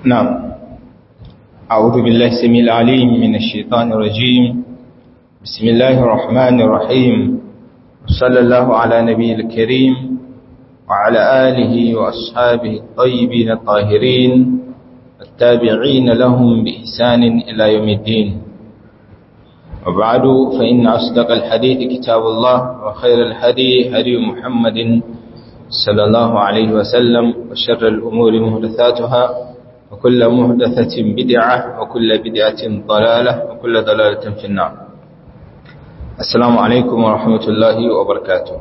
نعم أعوذ بالله السميع العليم من الشيطان الرجيم بسم الله الرحمن الرحيم صلى الله على نبي الكريم وعلى آله وأصحابه الطيبين الطاهرين التابعين لهم بإحسان إلى يوم الدين وبعد فإن أصدق الحديث كتاب الله وخير الهدي هدي محمد صلى الله عليه وسلم وشر الأمور مهدثاتها وكل مهدثة بدعة وكل بدعة ضلالة وكل ضلالة في النار السلام عليكم ورحمة الله وبركاته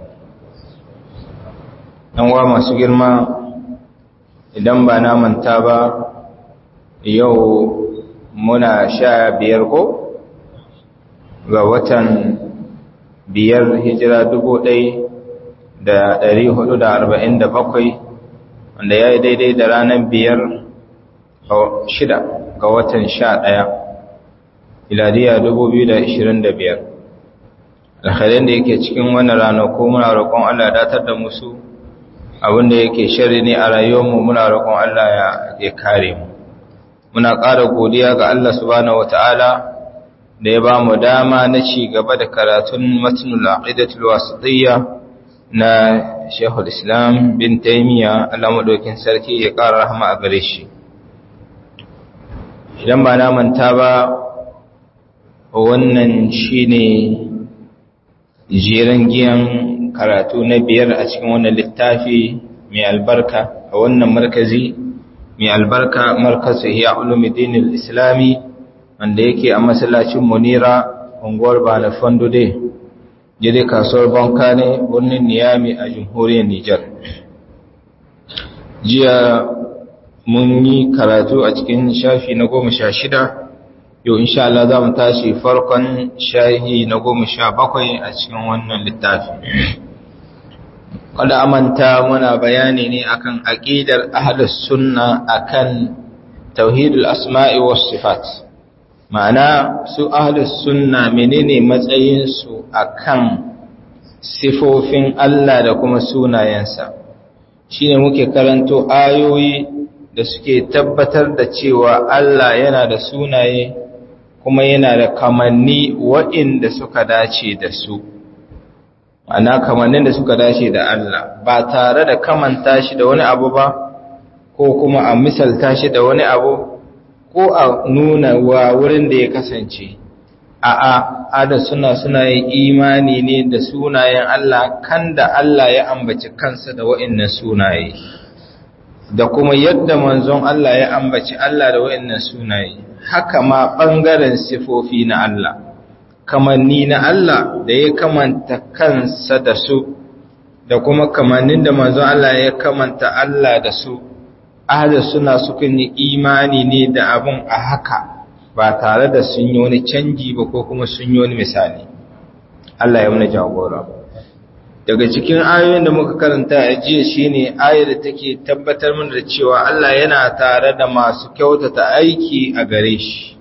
ɗanwa masu girma idan ba na manta ba yau muna sha biyar ko ga watan biyar hijira dubu ɗai da ɗari hudu da arba'in da bakwai wanda ya yi daidai da ranar biyar shida ga watan sha ɗaya iladiya dubu biyu da ishirin da biyar alhalin da yake cikin wannan ranaku muna roƙon allah datar da musu abinda yake shari ne a rayuwarmu muna roƙon allah ya kare mu muna ƙara godiya ga allah subhanahu wata'ala da ya ba mu dama na ci gaba da karatun matnul aqidatul wasitiyya na Sheikhul Islam bin Taymiya Allah madaukin sarki ya ƙara rahama a gare shi idan ba na manta ba wannan shine jeran giyan karatu na biyar a cikin wannan littafi mai albarka a wannan markazi mai albarka markazu ya ulumuddin al-islami wanda yake a masallacin munira unguwar bala fandude jide kasuwar banka ne birnin niyami a jamhuriyar nijar jiya mun yi karatu a cikin shafi na goma sha shida yau insha Allah za mu tashi farkon shahi na goma sha bakwai a cikin wannan littafi kada amanta muna bayani ne akan aqidar ahlus sunna akan tauhidul asma'i was sifat ma'ana su ahlus sunna menene matsayinsu akan sifofin Allah da kuma sunayensa shine muke karanto ayoyi da suke tabbatar da cewa Allah yana da sunaye kuma yana da kamanni waɗanda suka dace da su ma'ana kamannin da suka dace da Allah ba tare da kamanta shi da wani abu ba ko kuma a misalta shi da wani abu ko a nuna wa wurin da ya kasance a a ada suna suna yin imani ne da sunayen Allah kan da Allah ya ambaci kansa da wa'annan sunaye da kuma yadda manzon Allah ya ambaci Allah da wa'annan sunaye haka ma bangaren sifofi na Allah kamanni na Allah da ya kamanta kansa da su da kuma kamannin da manzon Allah ya kamanta Allah da su ahada suna sukan yi imani ne da abin a haka ba tare da sun yi wani canji ba ko kuma sun yi wani misali Allah ya muna jagora daga cikin ayoyin da muka karanta a jiya shine ayar da take tabbatar mana da cewa Allah yana tare da masu kyautata aiki a gare shi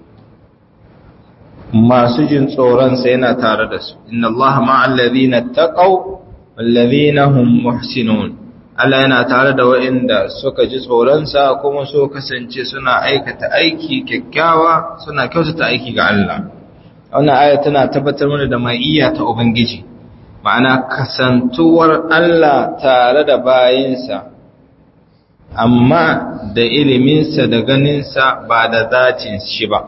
masu jin tsoronsa yana tare da su inna Allah ma'al ladina taqaw wal ladina hum muhsinun Allah yana tare da waɗanda suka ji tsoronsa kuma so kasance suna aikata aiki kyakkyawa suna kyautata aiki ga Allah. Wannan aya tana tabbatar mana da ma'iyya ta Ubangiji, ma'ana kasantuwar Allah tare da bayinsa, amma da iliminsa da ganinsa ba da zatin shi ba.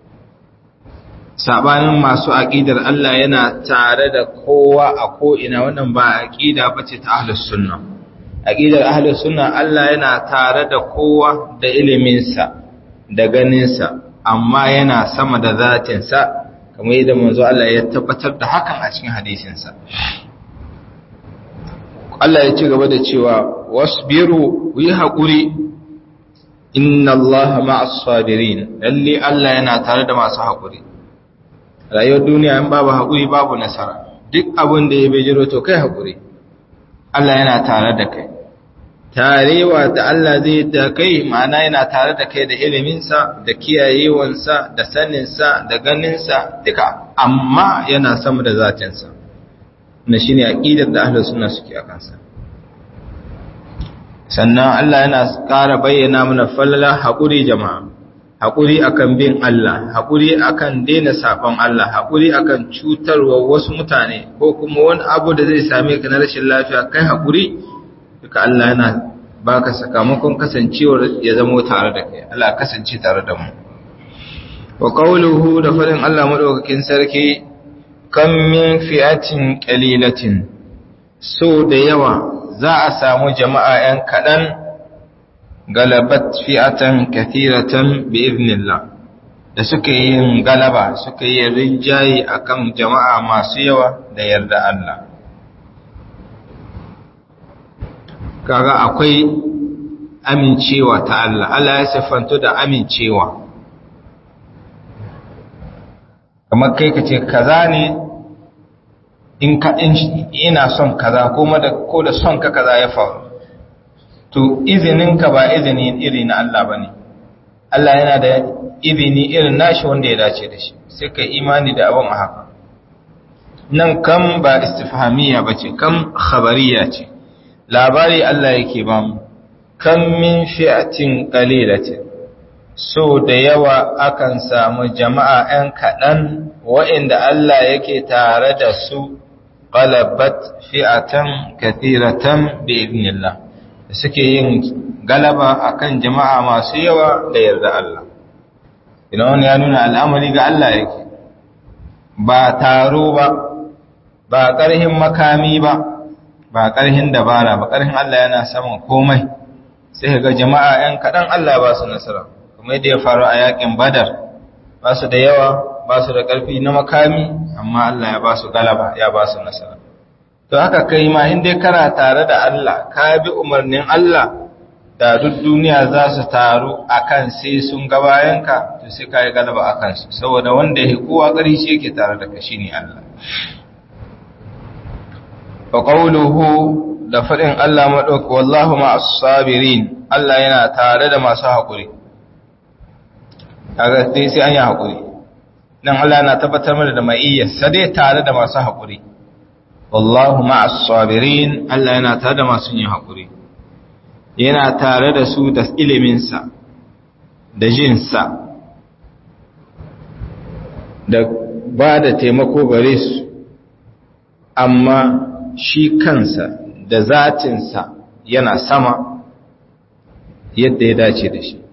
Saɓanin masu aƙidar Allah yana tare da kowa a ko'ina wannan ba aƙida ba ce ta ahlus sunna. aqidar ahlus sunna Allah yana tare da kowa da iliminsa da ganinsa amma yana sama da zatinsa kamar yadda manzo Allah ya tabbatar da hakan a cikin hadisinsa Allah ya ci gaba da cewa wasbiru yi haƙuri inna Allah ma'as sabirin lalle Allah yana tare da masu haƙuri rayuwar duniya in babu haƙuri babu nasara duk abin da ya bejiro to kai haƙuri Allah yana tare da kai tarewa da Allah zai da kai ma'ana yana tare da kai da iliminsa da kiyayewansa da saninsa da ganinsa duka amma yana sama da zatinsa na shine aqidar da ahlus sunna suke a kansa sannan Allah yana ƙara bayyana mana falala haƙuri jama'a haƙuri akan bin Allah haƙuri akan daina saɓon Allah haƙuri akan cutarwa wasu mutane ko kuma wani abu da zai same ka na rashin lafiya kai haƙuri duka Allah yana baka sakamakon kasancewar ya zamo tare da kai Allah kasance tare da mu wa qawluhu da farin Allah madaukakin sarki kam min fi'atin qalilatin so da yawa za a samu jama'a ‘yan kaɗan galabat fi'atan kathiratan bi iznillah da suka yi galaba suka yi rinjaye akan jama'a masu yawa da yarda Allah. Kaga akwai amincewa ta Allah, Allah ya siffanto da amincewa. Kamar kai ka ce, kaza ne in ka ina son kaza kuma da ko da son ka kaza ya faru to izinin ka ba izini iri na Allah bane Allah yana da izini irin nashi wanda ya dace da shi sai ka imani da abin a haka nan kam ba istifhamiya bace kam khabariya ce labari Allah yake ba mu kam min fi'atin qalilatin so da yawa akan samu jama'a 'yan kaɗan wa'inda Allah yake tare da su qalabat fi'atan kathiratan bi idnillah suke yin galaba akan jama'a masu yawa da yarda Allah idan wani ya nuna al'amari ga Allah yake ba taro ba ba ƙarhin makami ba ba ƙarhin dabara ba ƙarhin Allah yana saman komai sai ga jama'a 'yan kaɗan Allah ba su nasara kuma yadda ya faru a yakin badar ba su da yawa ba su da ƙarfi na makami amma Allah ya ba su galaba ya ba su nasara to haka kai ma in dai kana tare da Allah ka bi umarnin Allah da duk duniya za su taru akan sai sun ga bayanka to sai ka yi galaba akan su saboda wanda ya kowa ƙari shi yake tare da ka shine Allah fa qawluhu da faɗin Allah madauki wallahu ma'as sabirin Allah yana tare da masu haƙuri kaga sai sai an yi haƙuri nan Allah na tabbatar mana da ma'iyya sai tare da masu haƙuri wallahu ma'as sabirin Allah yana tare da masu yin haƙuri yana tare da su da ilimin sa da jin sa da ba da taimako gare su amma shi kansa da zatinsa yana sama yadda ya dace da shi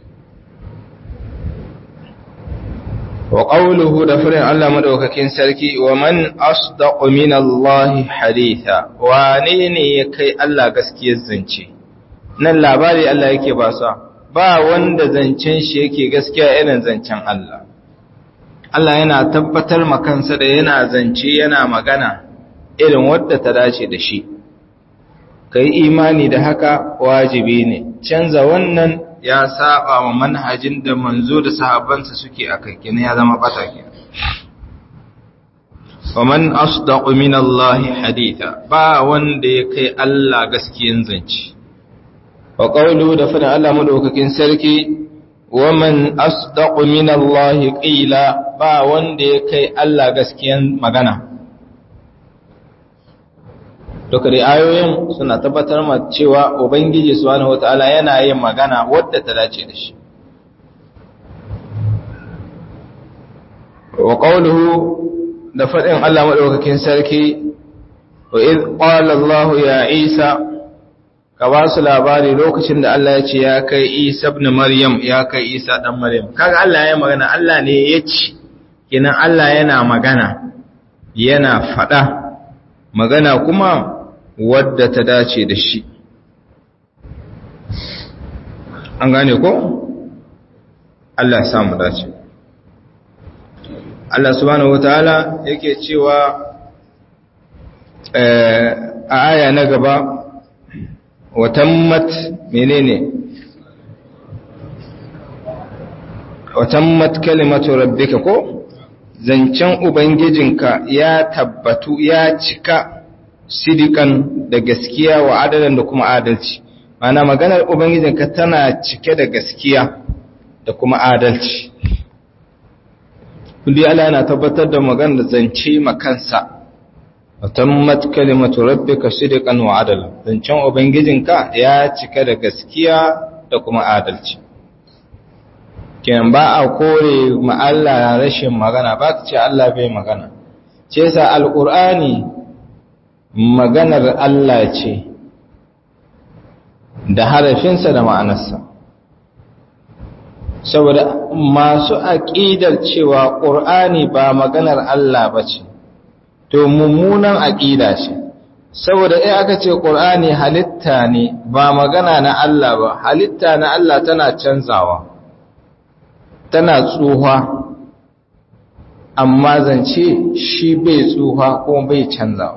wa qawluhu da furin Allah madaukakin sarki wa man asdaqu min Allah haditha wane ne ya kai Allah gaskiyar zance nan labari Allah yake ba sa ba wanda zancen shi yake gaskiya irin zancen Allah Allah yana tabbatar makansa da yana zance yana magana irin wadda ta dace da shi kai imani da haka wajibi ne canza wannan ya saba wa manhajin da manzo da sahabbansa suke a kai kina ya zama bata ke waman asdaqu min Allah haditha ba wanda ya kai Allah gaskiyan zance wa qawlu da fada Allah madaukakin sarki waman asdaqu min Allah qila ba wanda ya kai Allah gaskiyan magana duka da ayoyin suna tabbatar ma cewa ubangiji subhanahu wataala yana yin magana wadda ta dace da shi wa qawluhu da fadin Allah madaukakin sarki wa id qala Allah ya Isa ka ba su labari lokacin da Allah ya ce ya kai Isa ibn Maryam ya kai Isa dan Maryam kaga Allah ya magana Allah ne ya ce kenan Allah yana magana yana fada magana kuma wadda ta dace da shi an gane ko Allah ya samu dace Allah subhanahu wataala yake cewa a aya na gaba watammat menene watammat kalimatu rabbika ko zancen ubangijinka ya tabbatu ya cika sidikan da gaskiya wa adalan da kuma adalci mana maganar ubangijinka tana cike da gaskiya da kuma adalci kudi Allah yana tabbatar da maganar zance makansa watammat kalimatu rabbika sidqan wa adala zancen ubangijinka ya cika da gaskiya da kuma adalci kenan ba a kore ma Allah rashin magana ba ka ce Allah bai magana ce sa alqur'ani maganar Allah ce da harafinsa da ma'anarsa saboda masu aƙidar cewa ƙur'ani ba maganar Allah ba ce to mummunan aƙida ce saboda in aka ce ƙur'ani halitta ne ba magana na Allah ba halitta na Allah tana canzawa tana tsuha amma zance shi bai tsuha kuma bai canzawa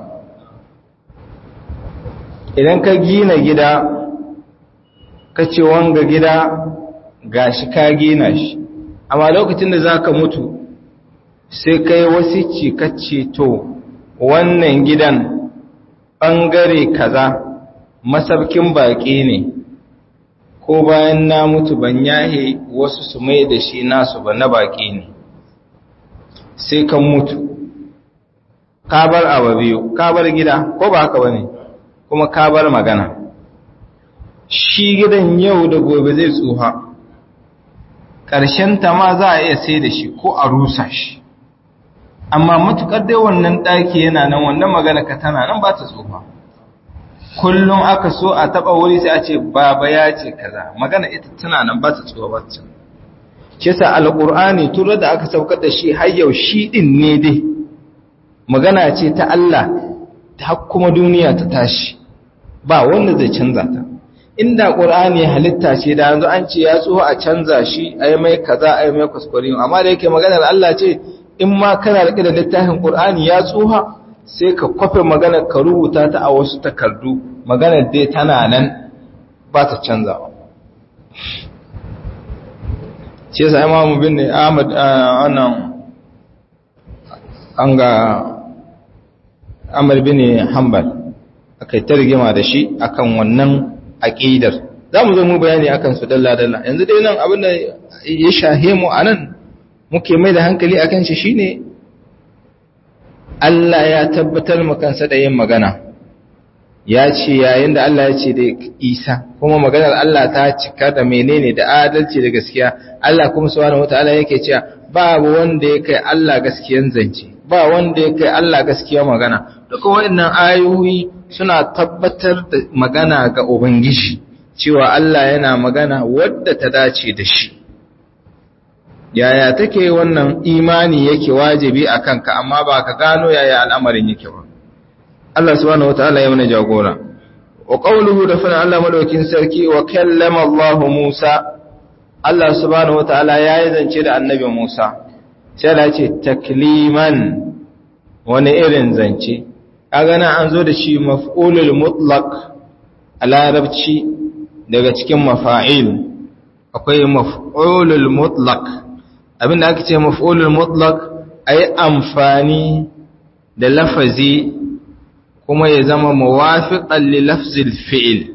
idan ka gina gida ka ce wanga gida gashi ka gina shi amma lokacin da zaka mutu sai kai wasici kace to wannan gidan bangare kaza masabkin baki ne ko bayan na mutu ban yahe wasu su mai da shi nasu ba na baki ne sai kan mutu ka bar abu biyu ka bar gida ko ba haka bane kuma ka bar magana shi gidan yau da gobe zai tsuha ta ma za a iya sai da shi ko a rusa shi amma matukar dai wannan ɗaki yana nan wannan magana ka tana nan ba ta tsufa kullum aka so a taɓa wuri sai a ce baba ya ce kaza magana ita tana nan ba ta tsufa ba ta ce sa alƙur'ani tura da aka saukar da shi har yau shi ɗin ne dai magana ce ta Allah ta kuma duniya ta tashi ba wanda zai canza ta inda ƙur'ani halitta ce da yanzu an ce ya tsoho a canza shi a yi mai kaza a yi mai kuskure amma da yake maganar Allah ce in ma kana riƙe da littafin ƙur'ani ya tsoha sai ka kwafe maganar ka rubuta ta a wasu takardu maganar dai tana nan ba ta canzawa shi yasa imamu bin Ahmad wannan an ga Ahmad bin Hanbal akai ta rigima da shi akan wannan aqidar zamu zo mu bayani akan su dalla dalla yanzu dai nan abin da ya shahe mu anan muke mai da hankali akan shi shine Allah ya tabbatar mu kansa da yin magana ya ce yayin da Allah ya ce da Isa kuma maganar Allah ta cika da menene da adalci da gaskiya Allah kuma subhanahu wataala yake cewa babu wanda ya kai Allah gaskiyan zance ba wanda ya kai Allah gaskiya magana duka waɗannan ayoyi suna tabbatar da magana ga Ubangiji cewa Allah yana magana wadda ta dace da shi yaya take wannan imani yake wajibi a kanka amma ba ka gano yaya al'amarin yake ba Allah subhanahu wataala ya mana jagora wa qawluhu da fa Allah madaukin sarki wa kallama Allah Musa Allah subhanahu wataala yayi zance da annabi Musa sai da ce takliman wani irin zance kaga nan an zo da shi maf'ulul mutlaq a larabci daga cikin mafa'il akwai maf'ulul mutlaq abinda ake ce maf'ulul mutlaq ayi amfani da lafazi kuma ya zama muwafiqan li lafzil fi'il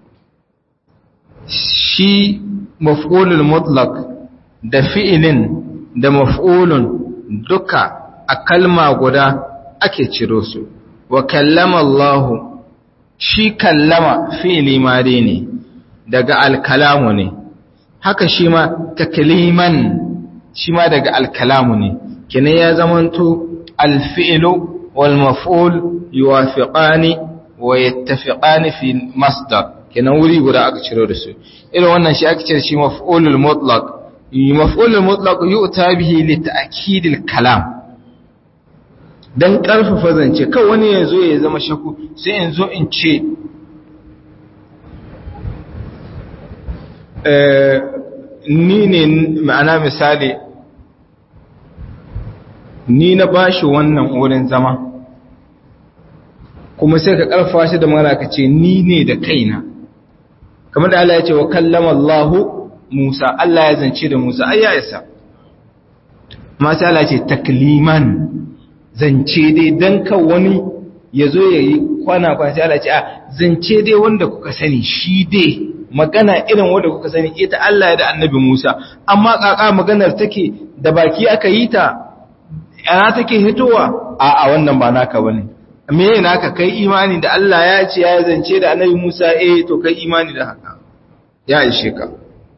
shi maf'ulul mutlaq da fi'ilin da maf'ulun duka a kalma guda ake ciro su wa kallama Allah shi kallama fi'ili madi ne daga alkalamu ne haka shi ma takliman shi ma daga alkalamu ne kina ya zamanto alfi'lu wal maf'ul yuwafiqani wa yattafiqani fi masdar kina wuri guda aka ciro da su irin wannan shi ake cire shi maf'ulul mutlaq maf'ulul mutlaq yu'ta bihi li ta'kidil kalam dan karfafa zance kan wani yazo ya zama shaku sai yanzu in ce ni ne ma'ana misali ni na bashi wannan wurin zama kuma sai ka karfa shi da mara ka ce ni ne da kaina kamar da Allah ya ce wa kallama Allah Musa Allah ya zance da Musa ai ya isa amma sai Allah ya ce takliman zance dai dan kan wani ya zo ya yi kwana kwana sai Allah ya ce a zance dai wanda kuka sani shi dai magana irin wanda kuka sani ita Allah ya da annabi Musa amma kaka maganar take da baki aka yi ta yana take hitowa a a wannan ba naka bane me yana ka kai imani da Allah ya ce ya zance da annabi Musa eh to kai imani da haka ya ishe ka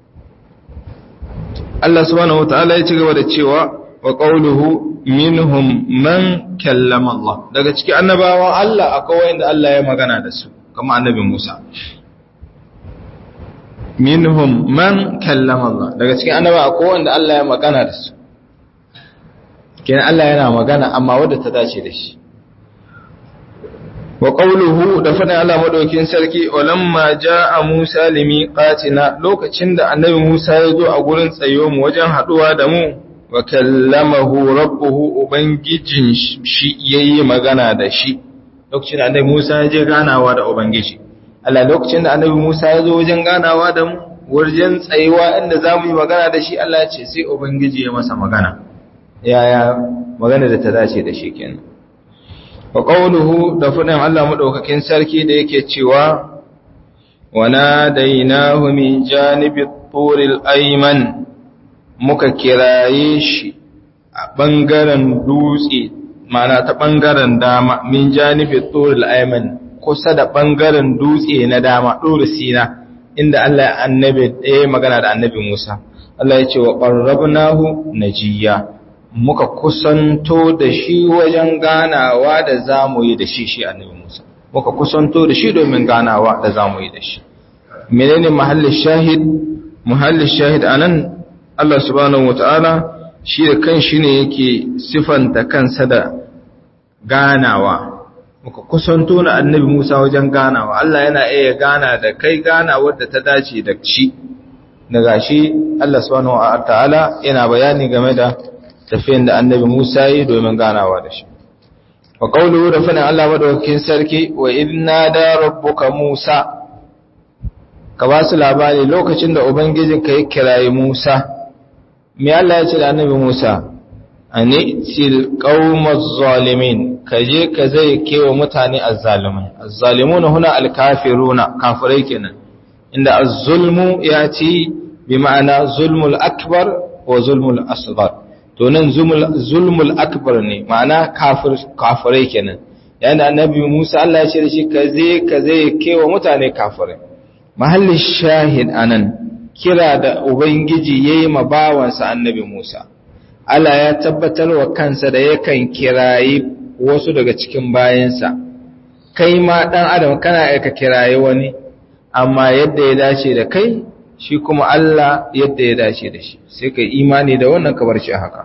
Allah subhanahu wataala ya ci gaba da cewa wa qawluhu minhum man kallama Allah daga cikin annabawan Allah akwai wanda Allah ya magana da su kamar annabi Musa minhum man kallama Allah daga cikin annaba akwai wanda Allah ya magana da su kenan Allah yana magana amma wadda ta dace da shi wa qawluhu da faɗin Allah madaukin sarki walamma jaa Musa limiqatina lokacin da annabi Musa ya zo a gurin tsayo mu wajen haduwa da mu wa kallamahu rabbuhu ubangijin shi yayi magana da shi lokacin da annabi Musa ya je ganawa da ubangiji Allah lokacin da annabi Musa ya zo wajen ganawa da mu wajen tsayuwa inda za mu yi magana da shi Allah ce sai ubangiji ya masa magana yaya magana da ta dace da shi kenan wa qawluhu da fadin Allah madaukakin sarki da yake cewa wa nadainahu min janibi turil ayman muka kiraye shi a bangaren dutse mana ta bangaren dama min janibi turil ayman kusa da bangaren dutse na dama dole sina inda Allah ya annabi ɗaya magana da annabi Musa Allah ya ce wa qarrabnahu najiya muka kusanto da shi wajen ganawa da zamu yi da shi shi annabi Musa muka kusanto da shi domin ganawa da zamu yi da shi menene mahallin shahid mahallin shahid anan Allah subhanahu wataala shi da kanshi ne yake sifanta kansa da ganawa muka kusanto na annabi Musa wajen ganawa Allah yana iya gana da kai ganawar da ta dace da shi daga shi Allah subhanahu wataala yana bayani game da tafiyan da annabi Musa yi domin ganawa da shi wa qawluhu da fana Allah madaukakin sarki wa idna da rabbuka Musa ka ba su labari lokacin da ubangijin ka ya kirayi Musa me Allah ya ce da annabi Musa ani til qaumaz zalimin kaje ka zai kewa mutane azzalimai azzalimuna huna alkafiruna kafirai kenan inda az-zulmu yati bi ma'ana zulmul akbar wa zulmul asghar to nan zulmul akbar ne ma'ana kafir kafirai kenan yana annabi Musa Allah ya ce da shi kaze kaze kewa mutane kafirai mahallin shahid anan kira da ubangiji yayi ma bawansa annabi Musa Allah ya tabbatar wa kansa da yakan kirayi wasu daga cikin bayansa kai ma dan adam kana aika kirayi wani amma yadda ya dace da kai shi kuma Allah yadda ya dace da shi sai kai imani da wannan kabar shi haka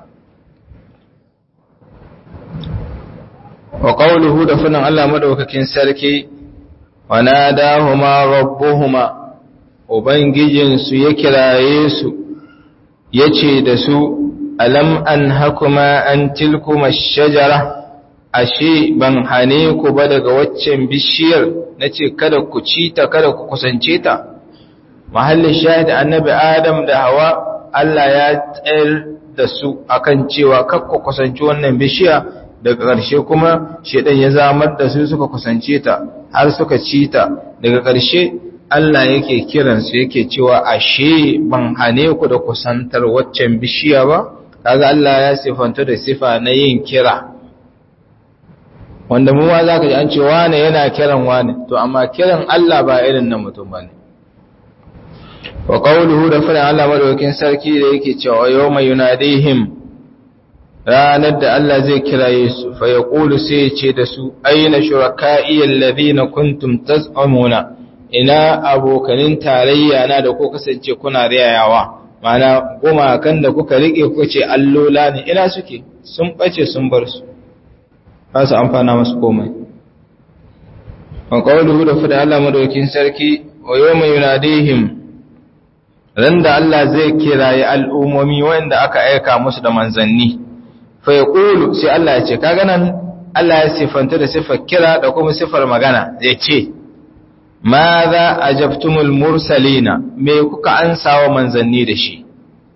wa qawluhu da funan Allah madaukakin sarki wa nadahuma rabbuhuma ubangijinsu ya kiraye su yace da su alam an hakuma an tilkuma shajara ashe ban hane ku ba daga waccan bishiyar nace kada ku ci ta kada ku kusance ta mahallin shahid annabi adam da hawa Allah ya tsayar da su akan cewa kar ku kusanci wannan bishiya daga ƙarshe kuma shedan ya zamar da su suka kusance ta har suka ci ta daga ƙarshe Allah yake kiransu yake cewa ashe ban hane ku da kusantar waccan bishiya ba kaga Allah ya sifanta da sifa na yin kira wanda mu ma zaka ji an ce wane yana kiran wane to amma kiran Allah ba irin na mutum bane wa qawluhu da fara Allah madaukakin sarki da yake cewa yawma yunadihim ranar da Allah zai kiraye su fa yaqulu sai ya ce da su aina shuraka'i alladhina kuntum taz'umuna ina abokanin tarayya na da ko kasance kuna riyayawa mana gumakan da kuka rike kuka ce allola ne ina suke sun bace sun bar su ba su amfana masu komai wa qawluhu da fada Allah madaukin sarki wa yawma yunadihim ran da Allah zai kiraye al'umomi wanda aka aika musu da manzanni fa yaqulu sai Allah ya ce kaga nan Allah ya sifanta da sifar kira da kuma sifar magana ya ce ماذا أجبتم المرسلين me kuka ansa wa manzanni da shi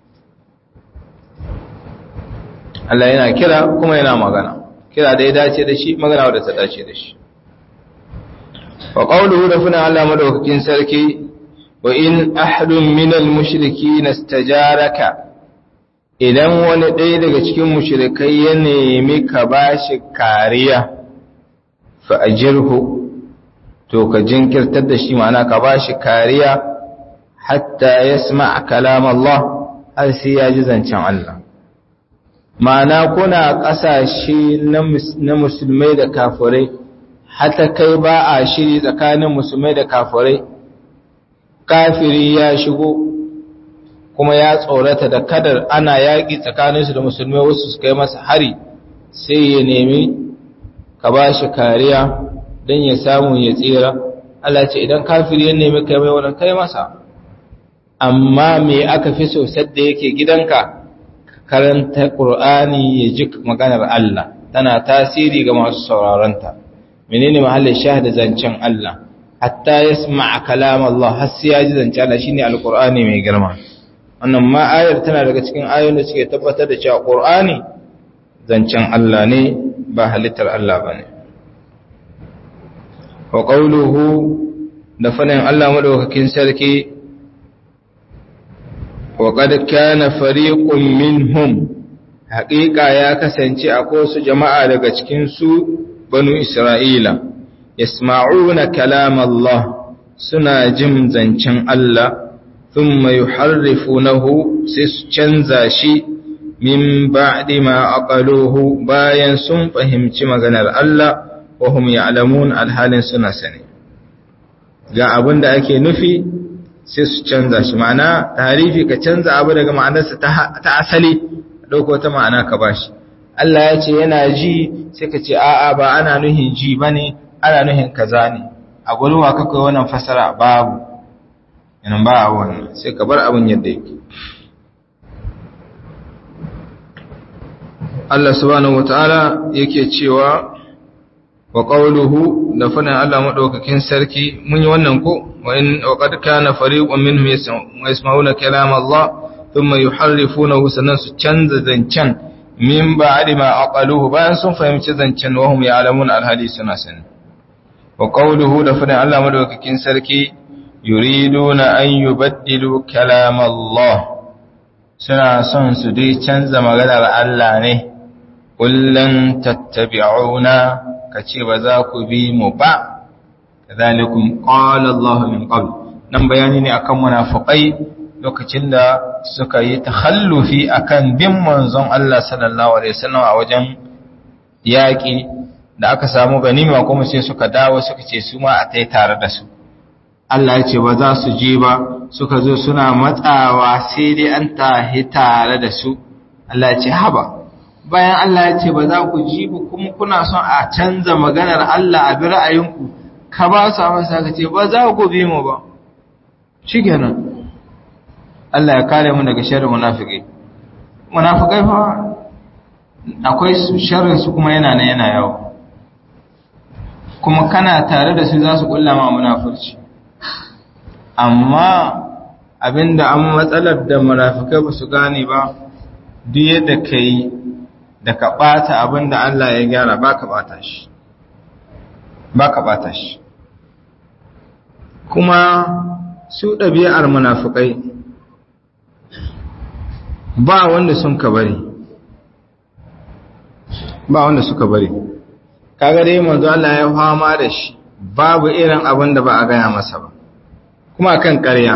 Allah yana kira kuma yana magana kira da ya dace da shi magana wadda ta dace da shi wa qawluhu da funa Allah madaukakin sarki wa in ahadun minal mushrikeen istajaraka idan wani ɗaya daga cikin mushrikai ya nemi ka bashi kariya fa ajirhu to ka jinkirtar da shi ma'ana ka bashi kariya hatta yasma kalam Allah har sai ya ji zancen Allah ma'ana kuna ƙasashe na musulmai da kafirai hata kai ba a shiri tsakanin musulmai da kafirai kafiri ya shigo kuma ya tsorata da kadar ana yaƙi tsakaninsu da musulmai wasu su kai masa hari sai ya nemi ka ba shi kariya don ya samu ya tsira Allah ce idan kafiri ya nemi kai mai wani kai masa amma me aka fi so sadda yake gidanka karanta ƙur'ani ya ji maganar Allah tana tasiri ga masu sauraronta menene mahallin shahada zancen Allah hatta yasma kalam Allah har sai ya ji zancen Allah shine alqur'ani mai girma wannan ma ayar tana daga cikin ayoyin da suke tabbatar da cewa qur'ani zancen Allah ne ba halittar Allah bane wa qawluhu da fanin Allah madaukakin sarki wa qad kana fariqun minhum haqiqa ya kasance akwai su jama'a daga cikin su banu Isra'ila, yasma'una kalam Allah suna jin zancen Allah, sun mai harrifunahu sai su canza shi min ba'di ma aqaluhu bayan sun fahimci maganar Allah, wahum ya'lamun alhalin suna sani. Ga abin da ake nufi sai su canza shi, ma'ana tarifi ka canza abu daga ma'anarsa ta asali, ɗauko ta ma'ana ka bashi. Allah ya ce yana ji sai ka ce a'a ba ana nuhin ji bane ana nuhin kaza ne a gurin wa kakai wannan fasara babu yana ba a wannan sai ka bar abin yadda yake Allah subhanahu wataala yake cewa wa qawluhu da fadin Allah madaukakin sarki mun yi wannan ko wa in wa qad kana fariqun minhum yasma'una kalam Allah thumma yuharrifunahu sanan su canza zancen min ba'di ma aqaluhu bayan sun fahimci zancen wahum ya'lamun alhadi suna sani wa qawluhu da fadin Allah madaukakin sarki yuriduna an yubaddilu kalam Allah suna son su dai canza maganar Allah ne kullun tattabi'una kace ba za ku bi mu ba kadhalikum qala Allah min qabl nan bayani ne akan munafiqai lokacin da suka yi takhallufi akan bin manzon Allah sallallahu alaihi wasallam a wajen yaƙi da aka samu ganima kuma sai suka dawo suka ce su ma a tai tare da su Allah ya ce ba za su je ba suka zo suna matsawa sai dai an tahi tare da su Allah ya ce haba bayan Allah ya ce ba za ku ji ba kuma kuna son a canza maganar Allah a bi ra'ayinku ka ba su amsa ka ce ba za ku bi mu ba shikenan Allah ya kare mu daga sharrin munafiki munafikai fa akwai sharrin su kuma yana nan yana yawo kuma kana tare da su za su kulla ma munafurci amma abinda an matsalar da munafikai ba su gane ba duk yadda ka yi da ka ɓata abinda Allah ya gyara ba ka ɓata shi ba ka ɓata shi kuma su ɗabi'ar munafikai ba wanda sun ka bari ba wanda suka bari kaga dai manzo Allah ya fama da shi babu irin abin da ba a gaya masa ba kuma kan ƙarya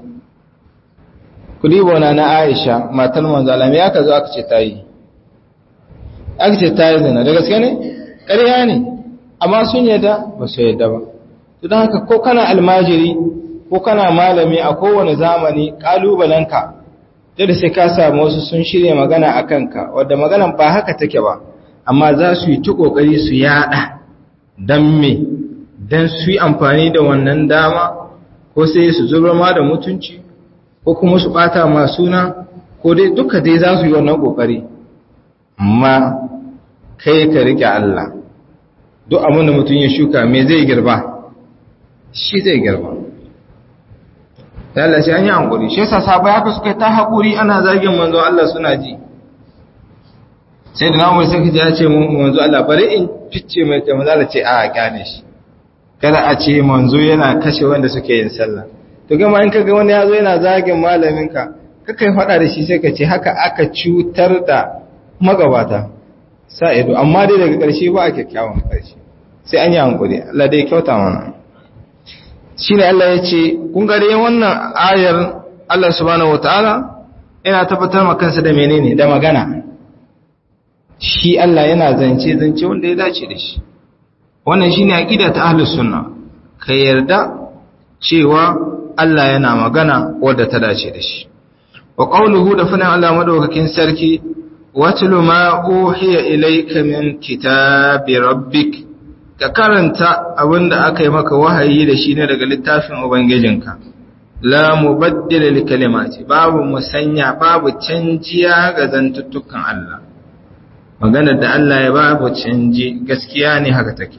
kudi bona na Aisha matar manzo Allah me aka zo aka ce ta yi aka ce ta yi zina da gaske ne ƙarya ne amma sun yadda ba su yadda ba to don haka ko kana almajiri ko kana malami a kowane zamani ƙalubalenka da sai ka samu wasu sun shirya magana a kanka wadda maganan ba haka take ba amma za su yi ta ƙoƙari su yaɗa don me don su yi amfani da wannan dama ko sai su zubar ma da mutunci ko kuma su ɓata ma suna ko dai duka dai za su yi wannan ƙoƙari amma kai ka riƙe Allah duk abin da mutum ya shuka me zai girba shi zai girba Allah shi an yi hankuri shi yasa sabai haka suka ta haƙuri ana zagin manzo Allah suna ji sai da namu sai kaje ya ce manzo Allah bari in fice mai ta manzo Allah ce a kyale shi kada a ce manzo yana kashe wanda suke yin sallah to gama in kaga wani yazo yana zagin malamin ka kakai faɗa da shi sai ka ce haka aka cutar da magabata sa ido amma dai daga ƙarshe ba a kyakkyawan ƙarshe sai an yi hankuri Allah dai kyauta mana shine Allah ya ce kun gare wannan ayar Allah subhanahu wataala yana tabbatar ma kansa da menene da magana shi Allah yana zance zance wanda ya dace da shi wannan shine aqida ta ahlus sunna ka yarda cewa Allah yana magana wadda ta dace da shi wa qawluhu da fadan Allah madaukakin sarki watlu ma uhiya ilayka min kitabi rabbik ka karanta abinda aka yi maka wahayi da shi ne daga littafin ubangijinka la mubaddila li kalimati babu musanya babu canjiya ga zantuttukan Allah maganar da Allah ya babu canji gaskiya ne haka take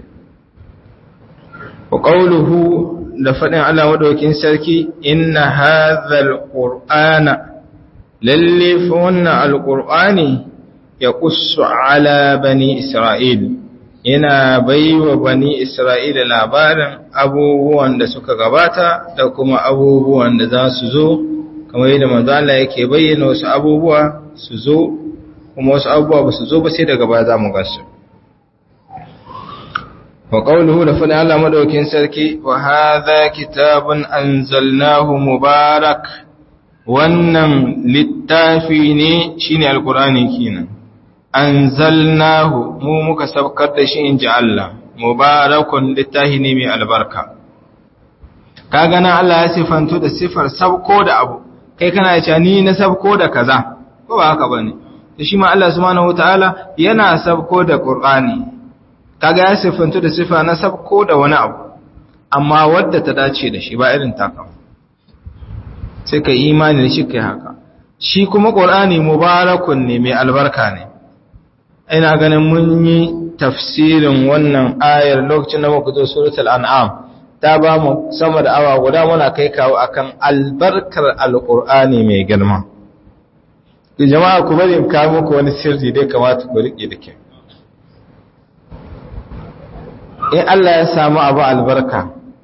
wa qawluhu da faɗin Allah madaukin sarki inna hadhal qur'ana lalle fa wannan alqur'ani ya qussu ala bani isra'il yana baiwa bani isra'ila labarin abubuwan da suka gabata da kuma abubuwan da za su zo kamar yadda manzo Allah yake bayyana wasu abubuwa su zo kuma wasu abubuwa ba su zo ba sai daga baya za mu gasu wa qawluhu da fadin Allah madaukin sarki wa hadha kitabun anzalnahu mubarak wannan littafi ne shine alqur'ani kenan anzalnahu mu muka sabkar da shi inji Allah mubarakun littafi ne mai albarka kaga nan Allah ya sifanto da sifar sabko da abu kai kana cewa ni na sabko da kaza ko ba haka bane to shi ma Allah subhanahu wataala yana sabko da Qur'ani kaga ya sifanto da sifa na sabko da wani abu amma wadda ta dace da shi ba irin taka sai ka imani da shi kai haka shi kuma Qur'ani mubarakun ne mai albarka ne ina ganin mun yi tafsirin wannan ayar lokacin da muka zo suratul an'am ta ba mu sama da awa guda muna kai kawo akan albarkar alqur'ani mai girma jama'a ku bari in kawo muku wani sirri dai kamata ku rike da kyau in Allah ya samu abu albarka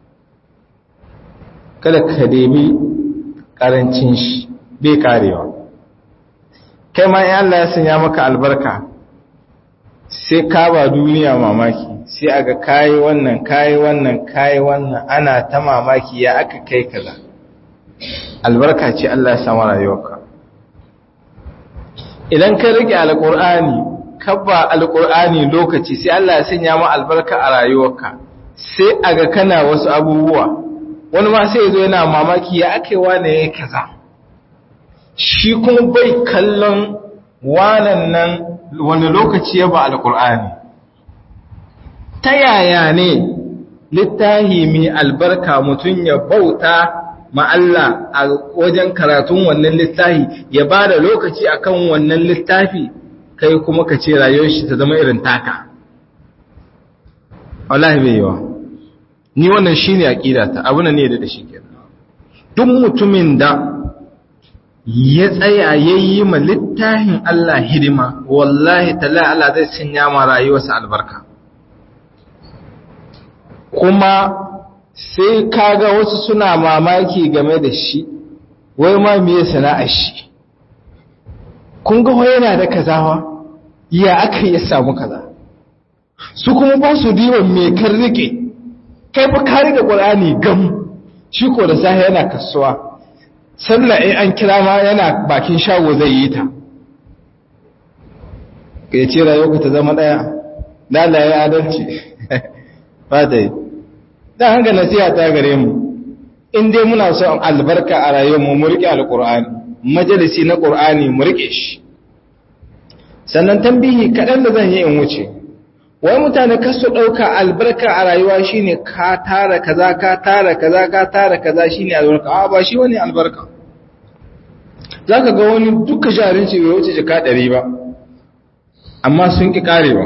kada ka debi karancin shi bai karewa kai ma in Allah ya sanya maka albarka sai ka ba duniya mamaki sai aga kayi wannan kayi wannan kayi wannan ana ta mamaki ya aka kai kaza albarka ce Allah ya samu rayuwarka idan ka rike alqur'ani ka ba alqur'ani lokaci sai Allah ya sanya ma albarka a rayuwarka sai aga kana wasu abubuwa wani ma sai yazo yana mamaki ya aka yi wane yayi kaza shi kuma bai kallon wanan nan wani lokaci ya ba alkur'ani ta yaya ne littahi mai albarka mutum ya bauta ma'alla a wajen karatun wannan littahi ya ba da lokaci akan wannan littafi kai kuma ka ce rayuwar shi ta zama irin taka wallahi bai yiwa ni wannan shine aqida ta abu ne da shi kenan duk mutumin da ya tsaya ya yi ma littafin Allah hidima wallahi tala Allah zai sanya ma rayuwarsa albarka kuma sai kaga wasu suna mamaki game da shi wai ma miye sana'ar shi kun ga yana da kazawa ya aka ya samu kaza su kuma ba su diban me kan rike kai fa ka rike Qur'ani gam shi ko da sahi yana kasuwa sallah in an kira ma yana bakin shago zai yi ta ka yi ce rayuwa ta zama ɗaya lalaye adalci ba ta yi don hanga nasiha ta gare mu in dai muna son albarka a rayuwarmu mu riƙe alƙur'ani majalisi na ƙur'ani mu riƙe shi sannan tambihi kaɗan da zan yi in wuce wai mutane kasu ɗauka albarka a rayuwa shine ka tara kaza ka tara kaza ka tara kaza shine albarka a ba shi wani albarka za ka ga wani duka jarin ce bai wuce jika ɗari ba amma sun ƙi ƙarewa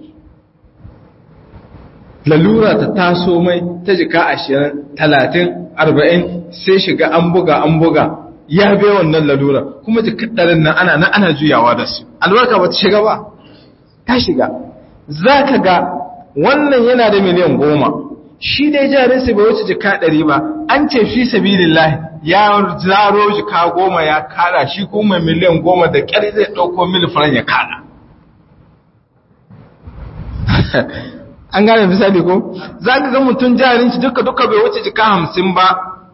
lalura ta taso mai ta jika ashirin talatin arba'in sai shiga an buga an buga ya bai wannan lalura kuma jika ɗarin nan ana nan ana juyawa da su albarka ba ta shiga ba ta shiga za ka ga wannan yana da miliyan goma shi dai jarinsa bai wuce jika ɗari ba an ce fi sabilillah ya zaro jika goma ya kada shi kuma miliyan goma da ƙyar zai ɗauko milifaran ya kada an gane misali ko za ka ga mutum jarin shi duka duka bai wuce jika hamsin ba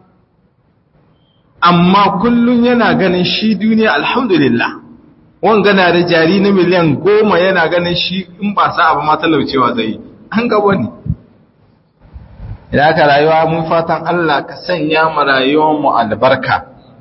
amma kullum yana ganin shi duniya alhamdulillah wanga na da jari na miliyan goma yana ganin shi in ba sa abu ma talaucewa zai yi an gaba ne idan aka rayuwa mun fatan Allah ka sanya mu rayuwar mu albarka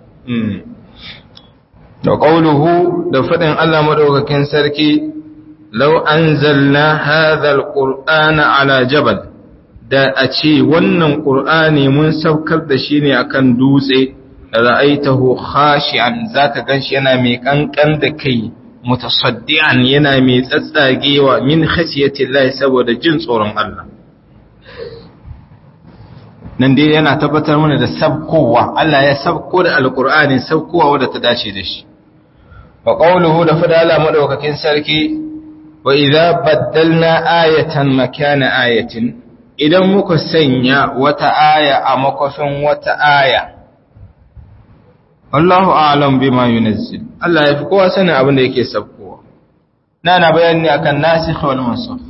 da qauluhu da fadin Allah madaukakin sarki law anzalna hadha alqur'ana ala jabal da a ce wannan qur'ani mun saukar da shi ne akan dutse ra'aitahu khashi'an zaka ganshi yana mai kankan da kai mutasaddian yana mai tsatsagewa min khashiyati Allah saboda jin tsoron Allah nan dai yana tabbatar mana da sabkowa Allah ya sabko da alqur'ani sabkowa wanda ta dace da shi wa qawluhu da fada Allah madaukakin sarki wa idza baddalna ayatan makana ayatin idan muka sanya wata aya a makofin wata aya wallahu a'lam bima yunazzil Allah ya fi kowa sanin abin da yake sabkowa na na bayani akan nasikh wal mansukh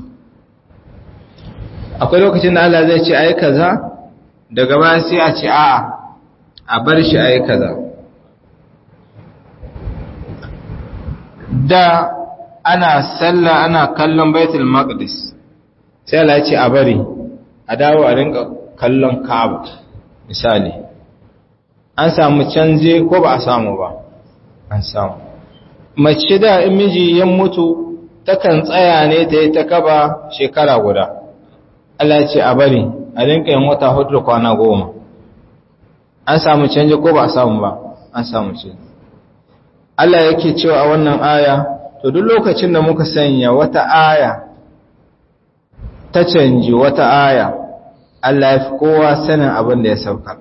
akwai lokacin da Allah zai ce ayi kaza daga baya sai a ce a'a a bar shi ayi kaza da ana sallah ana kallon baitul maqdis sai Allah ya ce a bari a dawo a rinka kallon Ka'aba misali an samu canje ko ba a samu ba an samu mace da in miji ya mutu takan tsaya ne ta yi ta kaba shekara guda Allah ya ce a bari a rinka yin wata hudu kwana goma an samu canje ko ba a samu ba an samu canje Allah yake cewa a wannan aya to duk lokacin da muka sanya wata aya ta canji wata aya Allah ya fi kowa sanin abin da ya sauka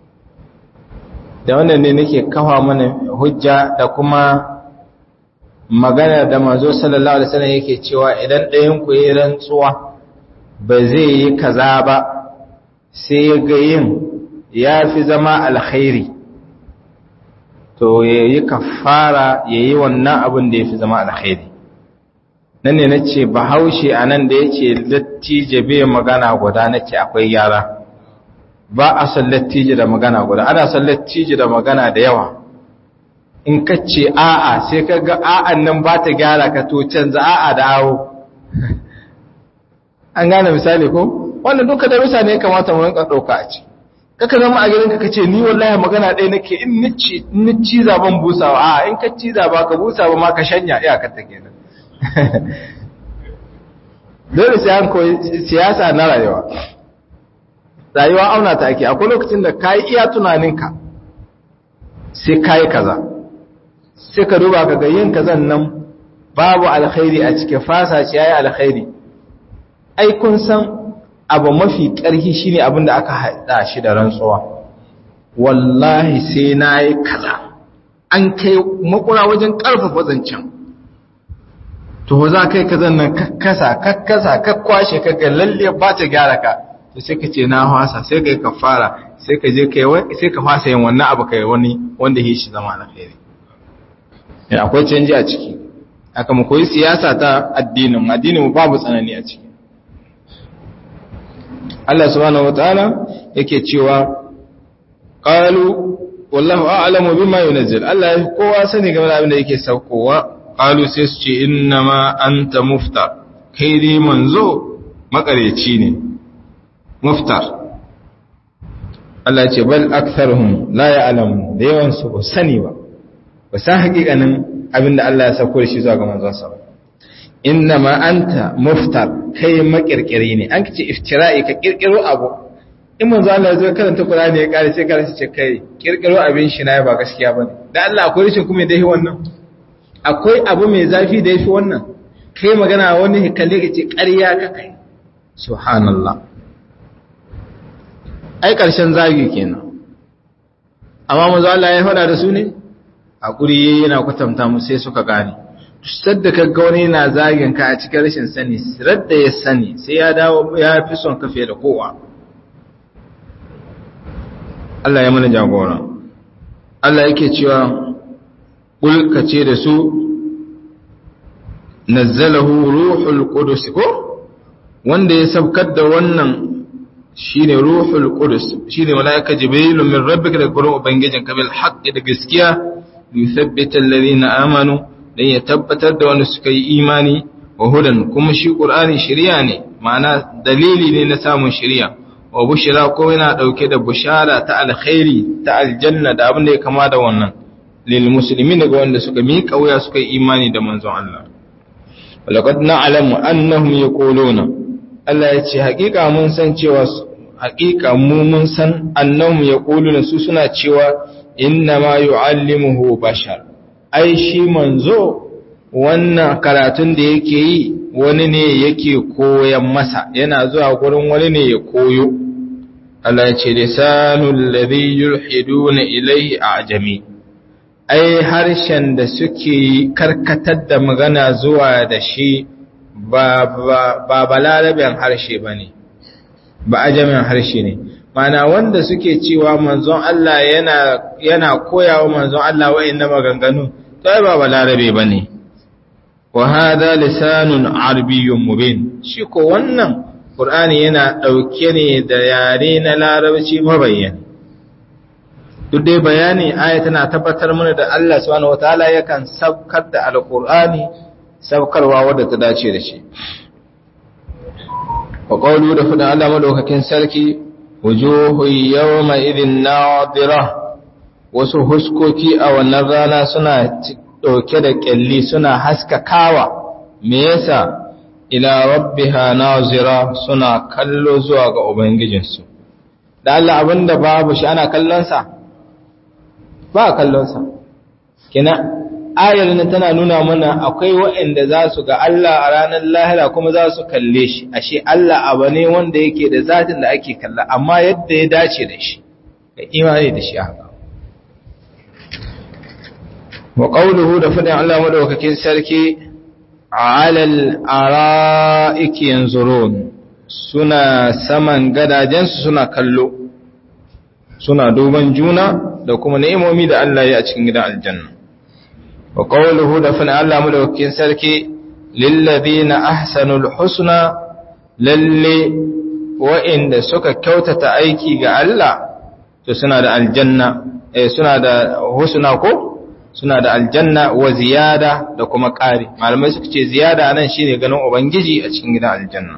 da wannan ne nake kafa mana hujja da kuma magana da mazo sallallahu alaihi wasallam yake cewa idan ɗayan ku yi rantsuwa ba zai yi kaza ba sai ya ga yin ya fi zama alkhairi to ya yi kafara ya yi wannan abin da ya fi zama alkhairi nan ne na ce bahaushe a nan da ya ce lattije bai magana guda na ce akwai yara ba a son lattije da magana guda ana son lattije da magana da yawa in ka ce a'a sai ka ga a'an nan ba ta gyara ka to canza a'a da awo an gane misali ko wannan duka da bisa ne kamata mu rinka ɗauka a ci kaka zama a gidanka ka ce ni wallahi magana ɗaya nake in nici in ciza ban busawa a in ka ciza ba ka busa ba ma ka shanya iyakar ta kenan dole sai an koyi siyasa na rayuwa rayuwa auna ta ake akwai lokacin da ka yi iya tunaninka sai ka yi kaza sai ka duba ka ga yin kazan nan babu alkhairi a cikin fasa ce ya yi alkhairi ai kun san abu mafi ƙarfi shine abin da aka haɗa shi da rantsuwa wallahi sai na yi kaza an kai makura wajen ƙarfafa zancen to za kai kazan nan kakkasa kakkasa kakkwashe kaga lalle ba ta gyara ka to sai ka ce na hwasa sai kai ka fara sai ka je kai sai ka fasa yin wannan abu kai wani wanda yi shi zama alkhairi ya akwai canji a ciki aka mu koyi siyasa ta addinin addinin mu babu tsanani a ciki Allah subhanahu wataala yake cewa qalu wallahu a'lamu bima yunzil Allah ya kowa sani game da abin da yake saukowa qalu sai su ce innama anta muftar kai dai manzo makareci ne muftar Allah ce bal aktharuhum la ya'lamu da yawan su ba sani ba ba san hakikanin abinda Allah ya sauko da shi zuwa ga manzon sa innama anta muftar kai makirkiri ne an kace iftira'i ka kirkiro abu in manzo Allah ya zo karanta Qur'ani ya kare sai karanta ce kai kirkiro abin shi na ba gaskiya bane dan Allah akwai rishin kuma da yi wannan akwai abu mai zafi da yafi wannan kai magana wani kalle ka ce ƙarya ka kai subhanallah ai ƙarshen zagi kenan amma manzo Allah ya faɗa da su ne hakuri yana kwatanta mu sai suka gane sadda ka ga wani yana zagin ka a cikin rashin sani radda ya sani sai ya dawo ya fi son ka fiye da kowa Allah ya mana jagora Allah yake cewa ƙul ce da su nazzalahu ruhul qudus ko wanda ya sabkar da wannan shine ruhul qudus shine malaika jibril min rabbika da gurin ubangijin ka bil haqqi da gaskiya yuthabbita alladhina amanu dan ya tabbatar da wanda suka yi imani wa hudan kuma shi qur'ani shari'a ne ma'ana dalili ne na samun shari'a wa bushra ko yana dauke da bushara ta alkhairi ta aljanna da abin da ya kama da wannan lil muslimin daga wanda suka miƙa wuya suka yi imani da manzon Allah walaqad na'lamu annahum yaquluna Allah ya ce haƙiƙa mun san cewa haƙiƙa mu mun san annahum yaquluna su suna cewa inna ma yu'allimuhu bashar ai shi manzo wannan karatun da yake yi wani ne yake koyan masa yana zuwa gurin wani ne ya koyo Allah ya ce lisanul ladhi yulhiduna ilayhi a'jami ai harshen da suke karkatar da magana zuwa da shi ba ba balarabin harshe bane ba ajamin harshe ne mana wanda suke cewa manzon Allah yana yana koyawa manzon Allah wa'annan maganganu to ba balarabe bane wa hada lisanun arabiyyun mubin shi ko wannan qur'ani yana dauke ne da yare na larabci mabayyani duk dai bayani aya tana tabbatar mana da Allah subhanahu wataala yakan sabkar da alqur'ani sabkarwa wadda ta dace da shi wa qawlu da fada Allah madaukakin sarki wujuhu yawma idhin nadira wasu huskoki a wannan rana suna ɗauke da ƙyalli suna haskakawa me yasa ila rabbiha nazira suna kallo zuwa ga ubangijinsu da Allah abinda babu shi ana kallonsa ba kallonsa kina ayar nan tana nuna mana akwai waɗanda za su ga Allah a ranar lahira kuma za su kalle shi ashe Allah abu ne wanda yake da zatin da ake kalla amma yadda ya dace da shi da imani da shi haka wa qawluhu da fadin Allah madaukakin sarki alal ara'iki yanzurun suna saman gadajensu suna kallo suna duban juna da kuma ni'imomi da Allah ya a cikin gidan aljanna wa qawluhu da fadin Allah madaukakin sarki lil ladina ahsanul husna lalle wa'inda suka kyautata aiki ga Allah to suna da aljanna eh suna da husna ko suna da aljanna wa ziyada da kuma ƙari malamai suka ce ziyada nan shine ganin ubangiji a cikin gidan aljanna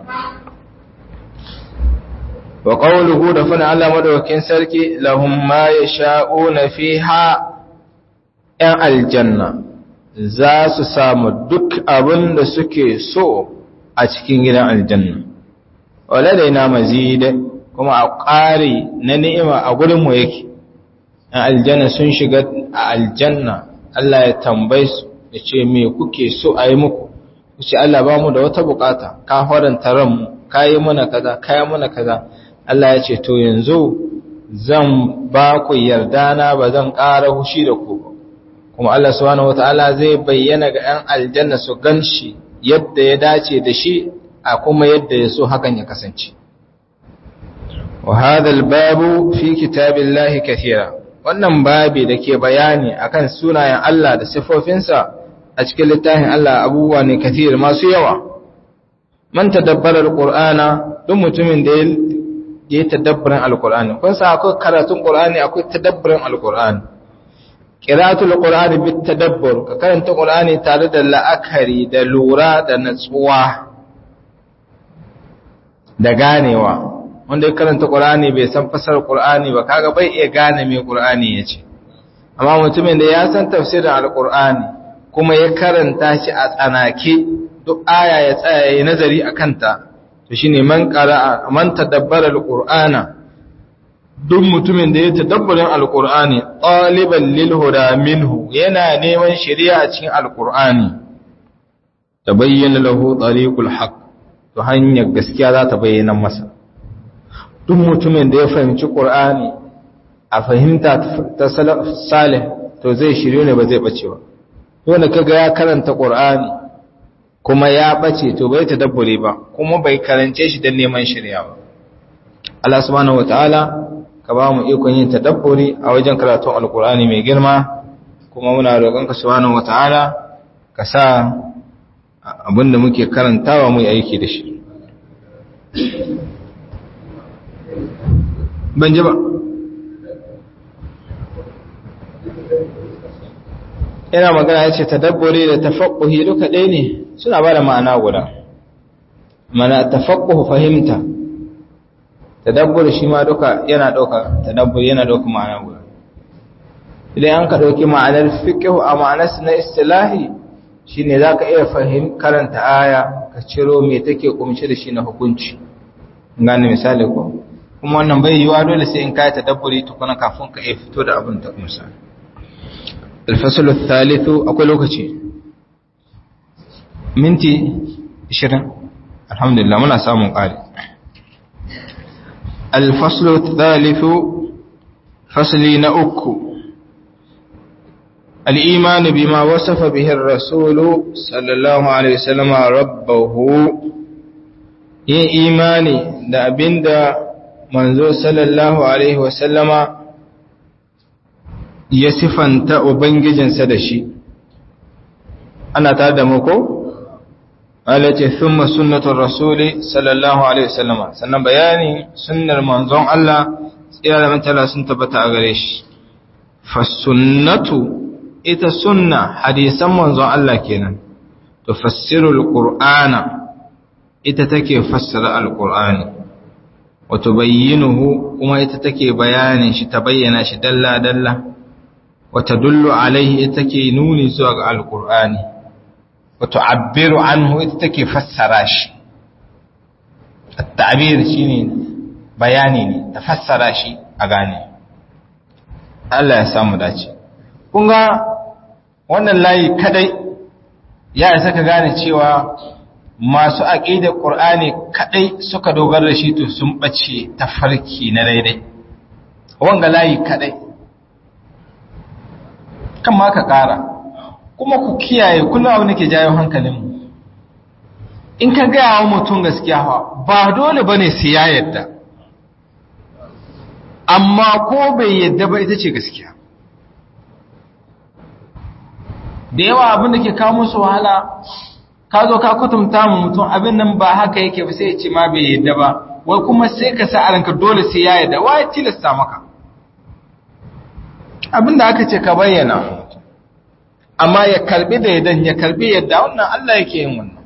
wa qawluhu da fana Allah madaukakin sarki lahum ma yasha'una fiha yan aljanna za su samu duk abin da suke so a cikin gidan aljanna waladaina mazid kuma a ƙari na ni'ima a gurin mu yake aljanna sun shiga a aljanna Allah ya tambaye su ya ce me kuke so a yi muku ce Allah ba mu da wata bukata ka faranta ranmu ka yi mana kaza ka yi mana kaza Allah ya ce to yanzu zan ba ku yarda na ba zan ƙara hushi da ku ba kuma Allah subhanahu wataala zai bayyana ga 'yan aljanna su ganshi yadda ya dace da shi a kuma yadda ya so hakan ya kasance wa hadha al-babu fi kitabillahi kathira wannan babi da ke bayani akan sunayen Allah da sifofinsa a cikin littafin Allah abubuwa ne kathir masu yawa man tadabbara alqur'ana duk mutumin da ya tadabburin alqur'ani kun sa akwai karatun qur'ani akwai tadabburin alqur'ani qira'atul qur'ani bit tadabbur ka karanta qur'ani tare da la'akari da lura da natsuwa da ganewa wanda ya karanta Qur'ani bai san fasar Qur'ani ba kaga bai iya gane me Qur'ani yace amma mutumin da ya san tafsirin Al-Qur'ani kuma ya karanta shi a tsanake duk aya ya tsaya yayin nazari akan ta to shine man qara'a man tadabbara Al-Qur'ana duk mutumin da ya tadabburin Al-Qur'ani taliban lil huda minhu yana neman shari'a a cikin Al-Qur'ani tabayyana lahu tariqul haqq to hanyar gaskiya za ta bayyana masa duk mutumin da ya fahimci ƙur'ani a fahimta ta salih to zai shirye ne ba zai ɓace ba wanda kaga ya karanta ƙur'ani kuma ya ɓace to bai ta dabbure ba kuma bai karance shi don neman shirya ba Allah subhanahu wataala ka ba mu ikon yin tadabburi a wajen karatun alƙur'ani mai girma kuma muna roƙon ka subhanahu wataala ka sa abinda muke karantawa mu yi aiki da shi ban ji ba yana magana ya ce tadabburi da tafakkuhi duka ɗaya ne suna ba da ma'ana guda mana tafakkuhu fahimta tadabburi shi ma duka yana ɗauka tadabburi yana ɗauka ma'ana guda idan an ka ɗauki ma'anar fiƙihu a ma'anarsa na istilahi shi ne za ka iya fahim karanta aya ka ciro mai take kumshi da shi na hukunci gane misali ko kuma wannan bai yiwa dole sai in ka yi tadabburi tukuna kafin ka iya fito da abin ta kumsa الفصل الثالث أقول لوكتي منتي شرن الحمد لله منا سامون قال الفصل الثالث فصلين أكو الإيمان بما وصف به الرسول صلى الله عليه وسلم ربه yin imani da abinda manzo sallallahu alaihi wasallama ya sifanta Ubangijinsa da shi, ana ta da muku? Alace, Thumma sunnatun Rasuli, sallallahu Alaihi wasallama, sannan bayani sunnar manzon Allah, tsira da mantala sun tabbata a gare shi. Fassunnatu, ita sunna hadisan manzon Allah kenan, to fassirul Qur'ana, ita take fassara al-Qur'ani, wato bayyinuhu kuma ita take bayanin shi ta bayyana shi dalla-dalla. وتدل عليه اتكي نوني زوغ القرآن وتعبر عنه اتكي فسراش التعبير شيني بياني تفسراش أغاني Allah ya samu dace kun ga wannan layi kadai ya isa ka gane cewa masu aqida Qur'ani kadai suka dogara da shi to sun bace tafarki na daidai wanga layi kadai kan ma ka ƙara kuma ku kiyaye kullum abu nake jayo hankalinmu in ka gaya wa mutum gaskiya ba dole ba ne sai ya yadda amma ko bai yadda ba ita ce gaskiya da yawa abin da ke kawo musu wahala ka zo ka kutumta mu mutum abin nan ba haka yake ba sai ya ce ma bai yadda ba wai kuma sai ka sa a ranka dole sai ya yadda wa ya tilasta maka abin da aka ce ka bayyana amma ya karbi da yadan ya karbi yadda wannan Allah yake yin wannan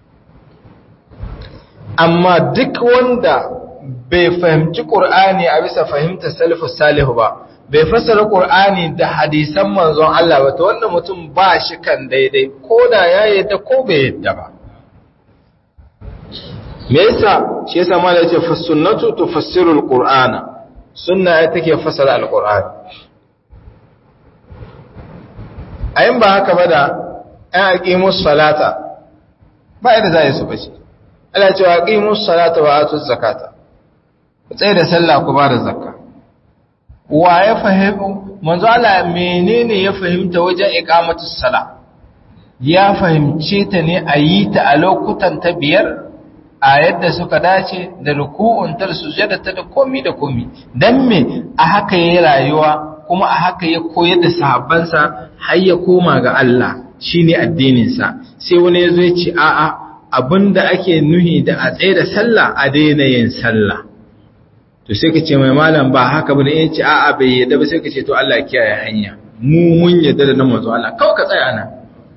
amma duk wanda bai fahimci Qur'ani a bisa fahimtar salafus salihu ba bai fassara Qur'ani da hadisan manzon Allah ba to wannan mutum ba shi kan daidai ko da ya yadda ko bai yadda ba me yasa shi yasa malai yace fasunnatu tufassiru alqur'ana sunna ita take fassara alqur'ani ayin ba haka ba da ‘yan aƙimus salata ba yadda za a yi su bace. Allah cewa aƙimus salata wa atus zakata, ku tsaye da sallah ku ba da zakka. Wa ya fahimu, manzo Allah menene ya fahimta wajen iqamatus sala? Ya fahimce ta ne a yi ta a lokutan ta biyar a yadda suka dace da ruku'un ta sujada ta da komi da komi. Dan me a haka yayi rayuwa kuma a haka ya koyar da sahabbansa har ya koma ga Allah shine addininsa sai wani ya zo ya ce a'a abinda ake nuhi da a tsaye da sallah a daina yin sallah to sai ka ce mai malam ba haka bane ya ce a'a bai yadda ba sai ka ce to Allah kiyaye hanya mu mun yadda da nan manzo Allah kawai ka tsaya nan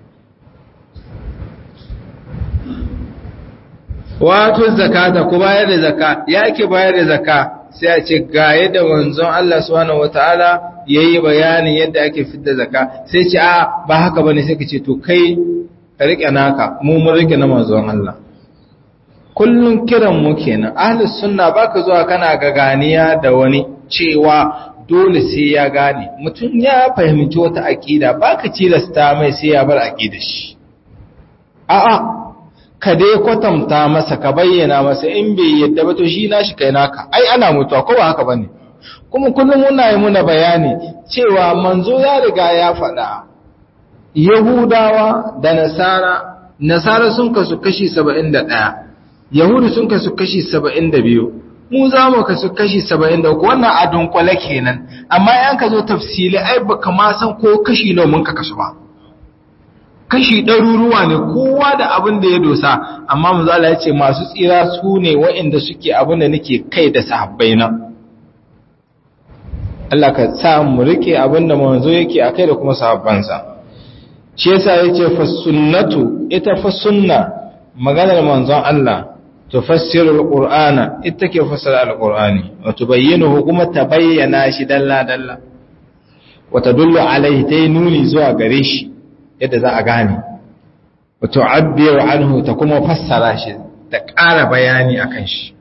wato zakata ku bayar da zakka ya ke bayar da zakka sai a ce ga yadda manzon Allah subhanahu wataala yayi bayanin yadda ake fitar zakka sai ce a ba haka bane sai ka ce to kai ka rike naka mu mun rike na manzon Allah kullun kiran mu kenan ahlus sunna baka zuwa kana gaganiya da wani cewa dole sai ya gane mutum ya fahimci wata aqida baka tilasta mai sai ya bar aqidar shi a'a ka dai kwatanta masa ka bayyana masa in bai yadda ba to shi nashi kai naka ai ana mutuwa ko ba haka bane kuma kullum muna yi muna bayani cewa manzo ya riga ya faɗa yahudawa da nasara nasara sun kasu kashi 71 yahudu sun kasu kashi 72 mu za mu kasu kashi 73 wannan a dunkule kenan amma yan ka zo tafsili ai baka ma san ko kashi nawa mun ka kasu ba kashi ɗaruruwa ne kowa da abin da ya dosa amma manzala ya ce masu tsira su ne waɗanda suke abin da nake kai da sahabbai na Allah ka sa mu rike abin da manzo yake a kai da kuma sahabbansa shi yasa yace fa sunnatu ita fa sunna maganar manzon Allah tufassiru alqur'ana ita ke fassara alqur'ani wa tubayyinuhu kuma tabayyana shi dalla dalla wa tadullu alaihi tay nuni zuwa gare shi yadda za a gane wa tu'abbiru anhu ta kuma fassara shi da ƙara bayani akan shi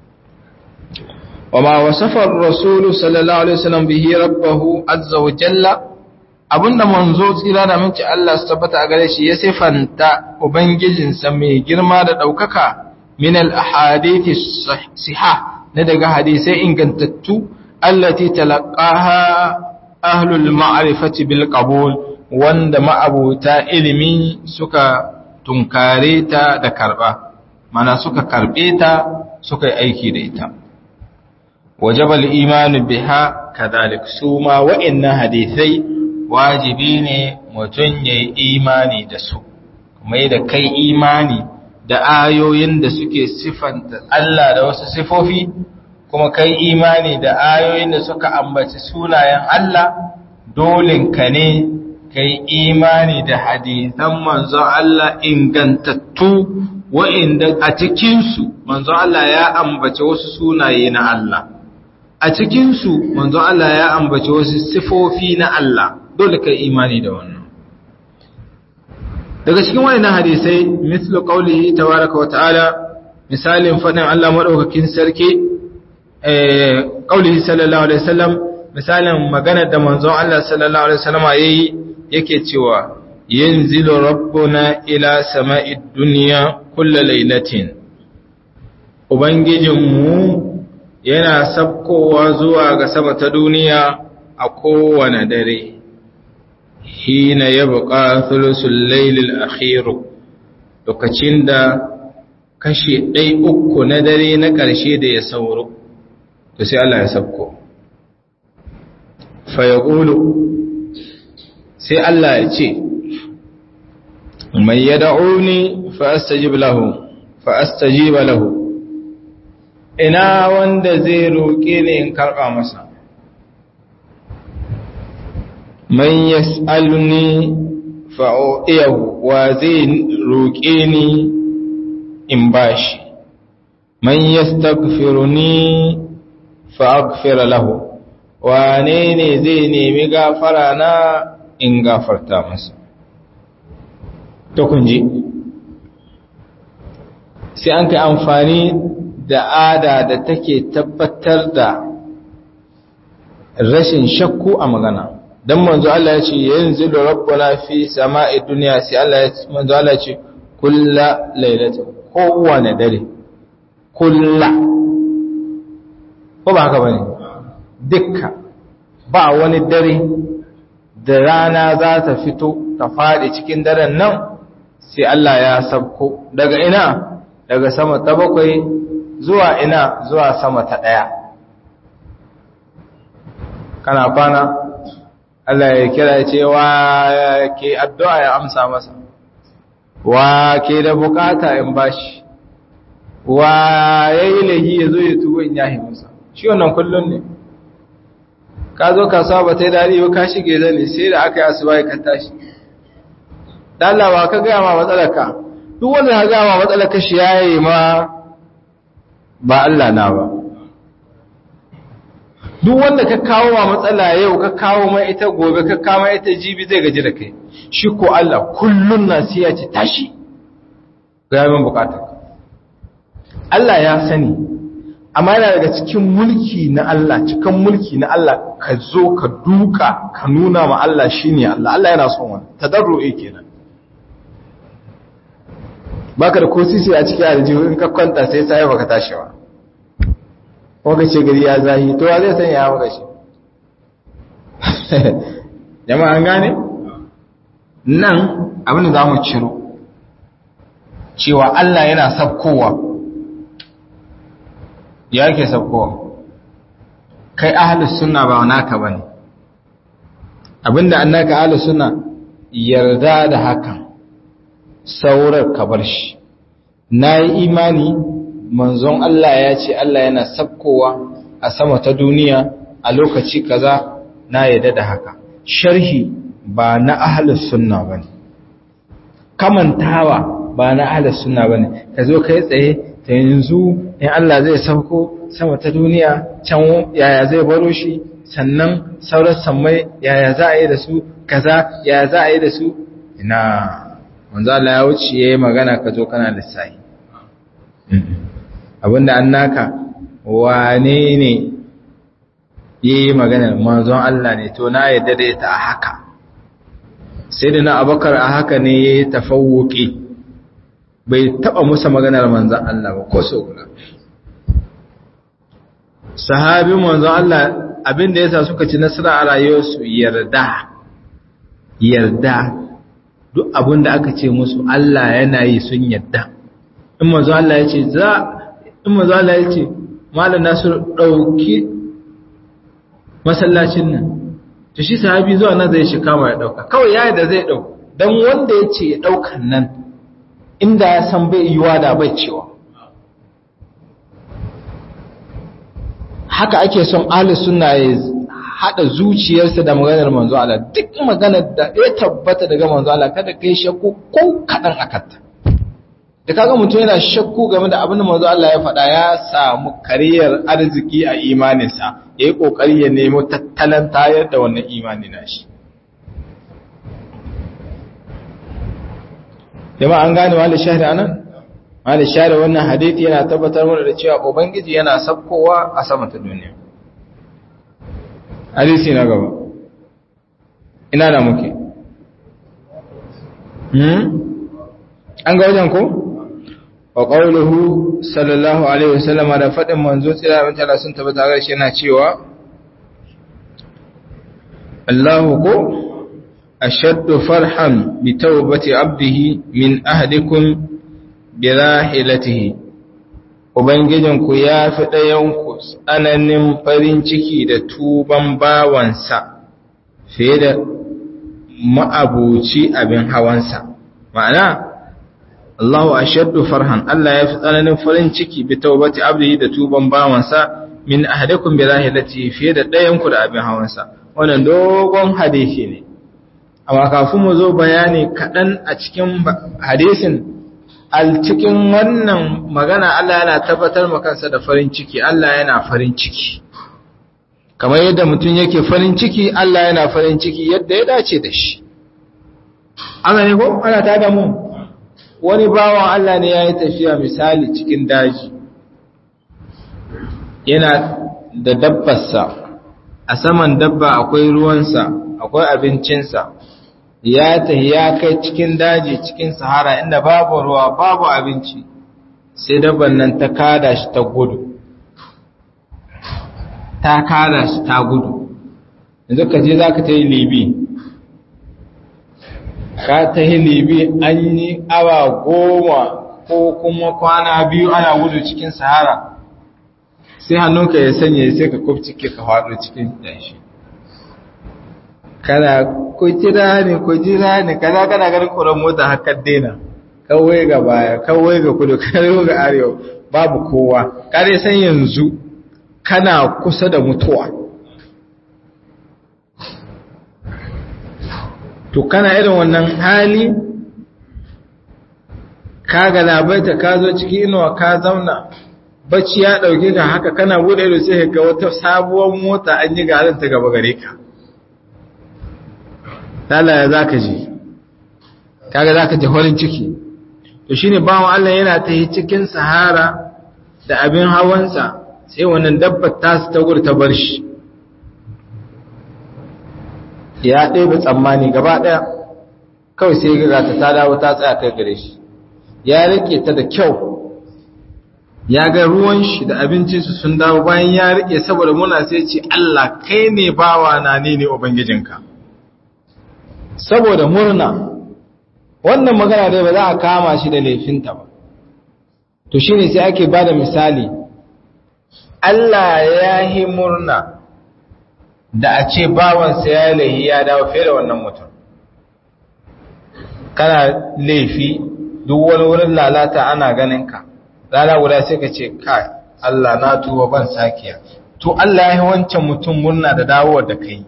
wa ma wasafa ar-rasul sallallahu alaihi wasallam bihi rabbahu azza wa jalla abinda manzo tsira da minci Allah su tabbata a gare shi ya sifanta ubangijinsa mai girma da ɗaukaka min al-ahadithi siha na daga hadisai ingantattu allati talaqaha ahlul ma'rifati bil qabul wanda ma'abuta ilimi suka tunkare ta da karba mana suka karbe ta suka yi aiki da ita wajabal imanu biha kadhalik suma wa'annan hadisai wajibi ne mutum ya yi imani da su mai da kai imani da ayoyin da suke siffanta Allah da wasu sifofi kuma kai imani da ayoyin da suka ambaci sunayen Allah dolinka ne kai imani da hadisan manzon Allah ingantattu wa'inda a cikinsu manzon Allah ya ambaci wasu sunaye na Allah a cikinsu manzon Allah ya ambaci wasu sifofi na Allah dole kai imani da wannan daga cikin wannan hadisai mislu qawlihi tabaaraka wa ta'ala misalin fadin Allah madaukakin sarki eh qawlihi sallallahu alaihi wasallam misalin maganar da manzon Allah sallallahu alaihi wasallam yayi yake cewa yanzilu rabbuna ila sama'id dunya kullu lailatin ubangijinmu yana sabkowa zuwa ga sama ta duniya a kowane dare hina ya buƙa thulusul lailil akhiru lokacin da kashe ɗai uku na dare na ƙarshe da ya sauro to sai Allah ya sabko fa yaqulu sai Allah ya ce mai yad'uni fa astajib lahu fa astajiba lahu ina wanda zai roƙe ni in karɓa masa man yas'aluni fa'u'iyahu wa zai roƙe ni in bashi man yastaghfiruni fa'aghfir lahu wane ne zai nemi gafara na in gafarta masa to kun ji sai an kai amfani da ada da take tabbatar da rashin shakku a magana dan manzo Allah ya ce yanzu da rabbuna fi sama'i dunya sai Allah ya ce manzo Allah ya ce kulla lailati kowane dare kulla ko ba haka bane dukka ba wani dare da rana za ta fito ta fadi cikin daren nan sai Allah ya sabko daga ina daga sama ta bakwai zuwa ina zuwa sama ta daya kana kwana Allah ya kira ce wa ke addu'a ya amsa masa wa ke da bukata in bashi wa yayi lahi ya zo ya tuwo in yahi masa shi wannan kullun ne ka zo kasuwa ba ta yi daɗi ba ka shige zane sai da aka yi asuba ka tashi dalawa ka gaya ma matsalaka duk wanda ka gaya ma matsalaka shi yayi ma ba Allah na ba duk wanda ka kawo wa matsala yau ka kawo mai ita gobe ka kawo mai ita jibi zai gaji da kai shi ko Allah kullun na sai ya ce tashi ga yamin bukatar Allah ya sani amma yana daga cikin mulki na Allah cikin mulki na Allah ka zo ka duka ka nuna ma Allah shine Allah Allah yana son wani tadarru'i kenan baka da ko sisi a cikin aljihu in ka kwanta sai sai baka tashi ba waka ce gari ya zahi to wa zai sanya ya waka shi jama'a an gane nan abin da za mu ciro cewa Allah yana sabkowa ya ke sabkowa kai ahalus suna ba naka bane abinda annaka ahalus suna yarda da hakan saurar ka bar shi na yi imani manzon Allah ya ce Allah yana sabkowa a sama ta duniya a lokaci kaza na yadda da haka sharhi ba na ahlus sunna bane kamantawa ba na ahlus sunna bane ka zo kai tsaye ta yanzu in Allah zai sauko sama ta duniya can yaya zai baro shi sannan sauran sammai yaya za a yi da su kaza yaya za a yi da su ina manzo Allah ya wuce yayi magana ka zo kana lissafi abinda an naka wane ne yayi magana manzon Allah ne to na yadda da ita a haka sai da na abakar a haka ne yayi tafawuki bai taba musa maganar manzon Allah ba ko so guda sahabin manzon Allah abinda yasa suka ci nasara a rayuwarsu yarda yarda duk abinda aka ce musu Allah yana yi sun yarda in manzo Allah ya ce za in manzo Allah ya ce malam Nasir dauki masallacin nan to shi sahabi zuwa nan zai shi kama ya dauka kawai yayi da zai dauka dan wanda ya ce ya daukan nan inda ya san bai yiwa da bai cewa haka ake son ahli sunna ya hada zuciyarsa da maganar manzo Allah duk maganar da ya tabbata daga manzo Allah kada kai shakku ko kadan akanta da kaga mutum yana shakku game da abin da manzo Allah ya faɗa ya samu kariyar arziki a imaninsa yayi kokari ya nemo tattalan tayar da wannan imani nashi jama'a an gane wani shahri anan wani shahri wannan hadisi yana tabbatar mana da cewa ubangiji yana sabkowa a sama ta duniya hadisi na gaba ina da muke hmm an ga wajen ko wa qawluhu sallallahu alaihi wasallam da fadin manzo tsira mun tala sun tabbata ga shi yana cewa Allahu ko ashaddu farhan bi tawbati abdihi min ahdikum bi rahilatihi ubangijinku ya fi ɗayanku tsananin farin ciki da tuban bawansa fiye da ma'abuci abin hawansa ma'ana Allahu ashaddu farhan Allah ya fi tsananin farin ciki bi taubati abdihi da tuban bawansa min ahadakum bi rahilati fiye da ɗayan ku da abin hawansa wannan dogon hadisi ne amma kafin mu zo bayani kaɗan a cikin hadisin al cikin wannan magana Allah yana tabbatar ma kansa da farin ciki Allah yana farin ciki kamar yadda mutum yake farin ciki Allah yana farin ciki yadda ya dace da shi ana ne ko ana ta da mu wani bawan Allah ne ya yi tafiya misali cikin daji yana da dabbarsa a saman dabba akwai ruwansa akwai abincinsa ya tafi ya kai cikin daji cikin sahara inda babu ruwa babu abinci sai dabban nan ta kada shi ta gudu ta kada shi ta gudu yanzu ka je za ka ta yi libi ka ta yi libi an yi awa goma ko kuma kwana biyu ana gudu cikin sahara sai hannunka ya sanya sai ka kubcike ka faɗo cikin dashi kana ku jira ne ku jira ne kana kana ganin kuran mota haka daina kawai ga baya kawai ga kudu kawai ga arewa babu kowa kare san yanzu kana kusa da mutuwa to kana irin wannan hali ka ga labaita ka zo cikin inuwa ka zauna bacci ya dauke ka haka kana bude ido sai ga wata sabuwar mota an yi garin ta gaba gare ka lalaya za ka ji kaga za ka ji horin ciki to shine bawan Allah yana ta yi cikin sahara da abin hawansa sai wannan dabbar ta ta gudu ta bar shi ya ɗaya tsammani gaba ɗaya kawai sai ga ta ta dawo ta tsaya kai gare shi ya rike ta da kyau ya ga ruwan shi da abincinsu sun dawo bayan ya rike saboda muna sai ce Allah kai ne bawa na ne ne ubangijinka saboda murna wannan magana dai ba za a kama shi da laifinta ba to shine sai ake bada misali Allah ya yi murna da a ce bawansa ya laihi ya dawo fiye da wannan mutum kana laifi duk wani wurin lalata ana ganin ka rana guda sai ka ce kai Allah na tuba ban sakiya to Allah ya yi wancan mutum murna da dawowar da kai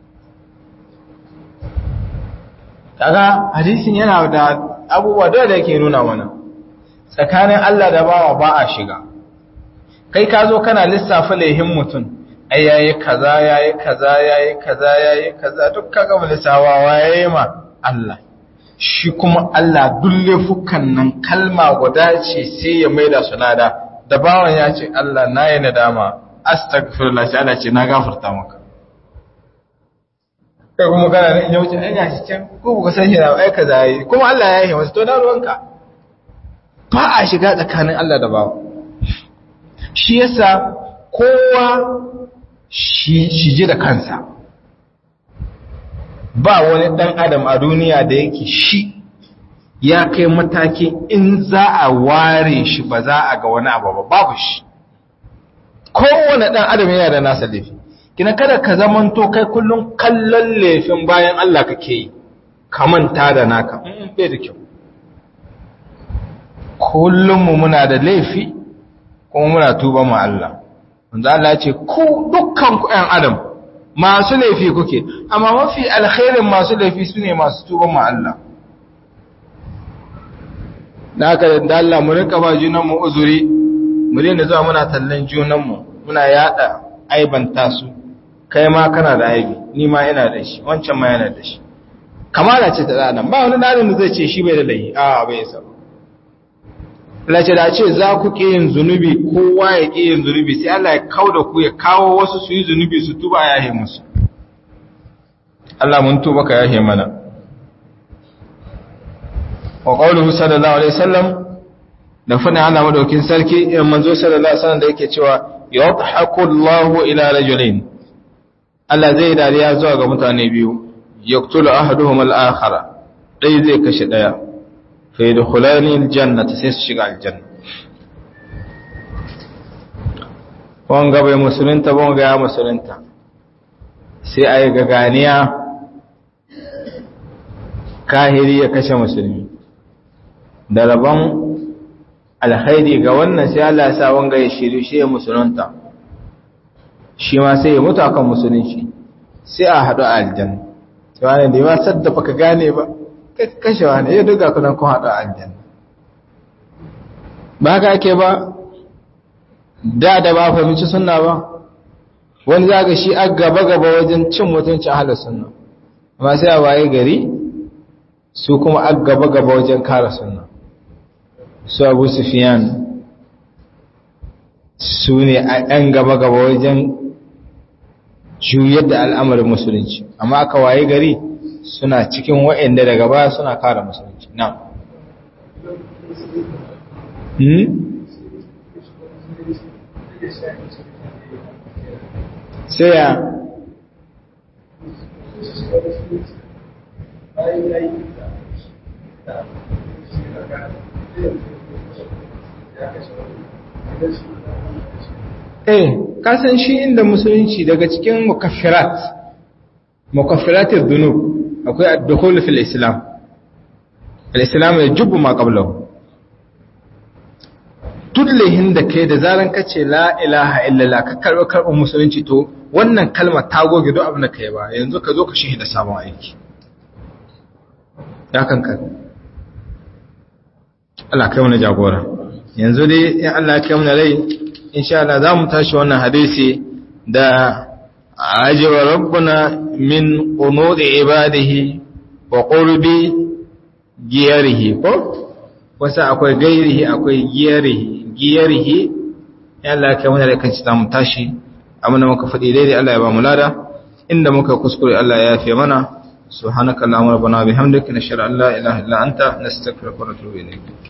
kaga hadisin yana da abubuwa da yake nuna mana tsakanin Allah da bawa ba a shiga kai ka zo kana lissafa laihin mutum ai yayi kaza yayi kaza yayi kaza yayi kaza duk kaga mu lissawa waye ma Allah shi kuma Allah duk laifukan nan kalma guda ce sai ya maida su nada da bawan ya ce Allah na yi nadama astaghfirullah sai Allah ce na gafarta maka kai kuma kana nan ya wuce ai gashi can ko baka san shi na ai kaza yayi kuma Allah ya yi masa to na ruwanka ba a shiga tsakanin Allah da bawa shi yasa kowa shi ji da kansa ba wani dan adam a duniya da yake shi ya kai mataki in za a ware shi ba za a ga wani abu ba babu shi kowane dan adam yana da nasa laifi kina kada ka zamanto kai kullum kallon laifin bayan Allah kake yi ka manta da naka bai da kyau kullum mu muna da laifi kuma muna tuba mu Allah wanda Allah ce ku dukkan ku ɗan adam masu laifi kuke amma mafi alkhairin masu laifi su ne masu tuba mu Allah da haka da Allah mu rinka ba junan mu uzuri mu daina zuwa muna tallan junan mu muna yada aibanta su kai ma kana da aibi ni ma ina da shi wancan ma yana da shi kamala ce ta adam ba wani dalilin da zai ce shi bai da laifi a bai sa lace da ce za ku ƙi yin zunubi kowa ya ƙi yin zunubi sai Allah ya kawo da ku ya kawo wasu su yi zunubi su tuba ya yahe musu Allah mun tuba ka yahe mana wa qawluhu sallallahu alaihi wasallam da fadin Allah madaukin sarki in manzo sallallahu alaihi wasallam da yake cewa yadhaku Allahu ila rajulain Allah zai dariya zuwa ga mutane biyu yaqtulu ahaduhum al-akhara dai zai kashe daya فيدخلان الجنة سيسشق الجنة wanga bai musulunta ba wanga ya musulunta sai a yi gaganiya kahiri ya kashe musulmi da rabon alhaidi ga wannan sai Allah ya sa wanga ya shiru shi ya musulunta shi ma sai ya mutu akan musulunci sai a haɗu a aljanna sai wani da ya saddafa ka gane ba kashewa ne ya duka kudan kun haɗa aljanna ba ka ake ba da da ba fahimci sunna ba wani zaga shi a gaba-gaba wajen cin mutuncin halar sunna amma sai a waye gari su kuma a gaba-gaba wajen kara sunna su abu sufiyan su ne a ɗan gaba-gaba wajen juyar da al'amarin musulunci amma aka waye gari suna cikin wa'inda daga baya suna kare musulunci na sai ya eh kasan shi inda musulunci daga cikin mukaffirat mukaffiratid dhunub akwai ad-dukhul fil islam al-islam yajibu ma qablahu tudlihin da kai da zaran kace la ilaha illallah ka karbi karbin musulunci to wannan kalmar ta goge duk abin da kai ba yanzu ka zo ka shahida sabon aiki ya kanka Allah kai mana jagora yanzu dai in Allah ya kai mana rai insha Allah za mu tashi wannan hadisi da ajiba rabbuna min qunudi ibadihi wa qurbi giyarihi ko wasa akwai gairihi akwai giyarihi giyarihi ya Allah kai mana rai kan ci mu tashi amma muka faɗi daidai Allah ya ba mu lada inda muka kuskure Allah ya yafe mana subhanaka allahumma rabbana bihamdika nashhadu an la ilaha illa anta nastaghfiruka wa natubu ilayk